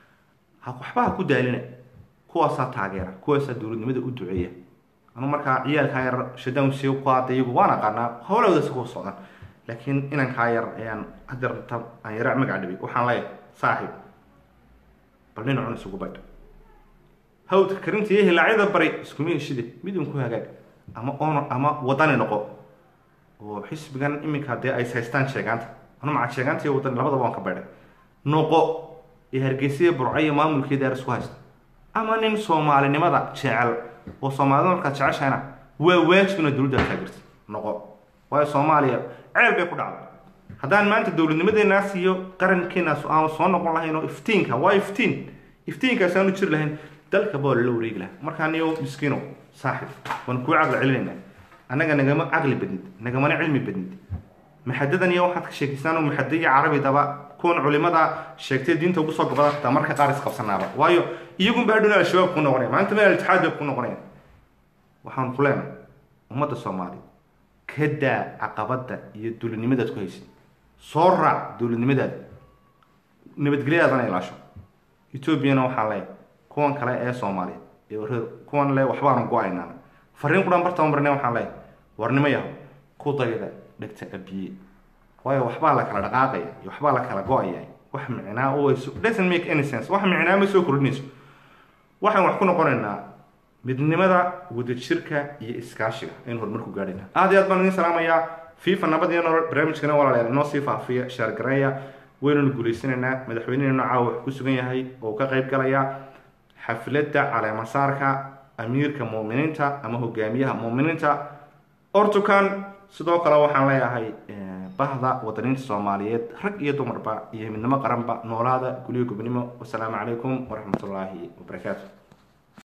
ha waxba ha ku daalina kuwaasaa taageera kuwaasaa dowladnimada u duceeya anu markaa ciyaalkaa yar shadaan si ku hadda iyagu waan aqaanaa howlahooda si ku socdaan laakiin inankaa yar ayaan hadeerta aan yara magac dhibay waxaan leeyahay saaxiib bal nin cun isugu baydh hawdka karinta iyo hilaacyada bari iskuma heshide midun ku hagaag ama on ama wadani noqo oo xisbigan iminka dee ay haystaan sheegaanta anu maca sheegaanta iyo wadani labadaba waan ka baydhay noqo ee hargeysa burco iyo maamulkeeda ar isku haysta ama nin soomaalinimada jecel oo soomaalida markaad jeceshahayna waa waajib inaad dowladda taageerta noqo waayo soomaaliya ceel bay ku dhacday haddaan maanta dowladnimadeenaas iyo qarankeenaas aanu soo noqon lahayn oo iftiinka waa iftiin iftiinkaas aanu jiri lahayn dalka baa lala wareegi lahaa markaa niyo miskiino saaxib waan kuu caqli celinaynaa annaga nagama caqli badnid nagamana cilmi badnid maxadadan iyo waxaad ka sheekaysaan oo maxada iyo carabidaba kuwan culimada sheegtay diinta ugu soo gabada xitaa marka qaar isqabsanaaba waayo iyagunba hadhowna al-shabaab ku noqonaya maanta meel al-itixaad bay ku noqonayaan waxaan ku leenahay ummadda soomaaliya ka daa caqabada iyo duulinimadaad ku haysid soo raac duulinimadaada nabadgelyadaadana ilaasho etoobiyana waxaa le kuwan kale ee soomaaliya iyo reer kuwan le waxbaanu go-aynaa fariin qudhan bartaba marne waxaan leeyahay warnimo yaho ku dayda dhegta abiye waayo waxbaa la kala dhaqaaqaya iyo waxbaa la kala go-aya wax micnaa oo doesn't make any sense wax micnaa ma soo kordhinayso waxaan wax ku noqonaynaa midnimada wadajirka iyo iskaashiga aynu horumarku gaadhayna aad iyo aad baan idin salaamayaa fifa nabad iyo nolol barnaamijkana walaalayaal inoo sii faafiya shaargareeya waynanu guulaysanaynaa madaxweynehena caawa wax ku sugan yahay oo ka qayb galaya xafladda caleemasaarka amiirka muuminiinta ama hogaamiyaha muuminiinta ortukan sidoo kale waxaan leeyahay bahda wadaniinta soomaaliyeed rag iyo dumarba iyo midnimo qaranba noolaada guliyo gobnimo wasalaamu calaykum waraxmat ullaahi wabarakaatu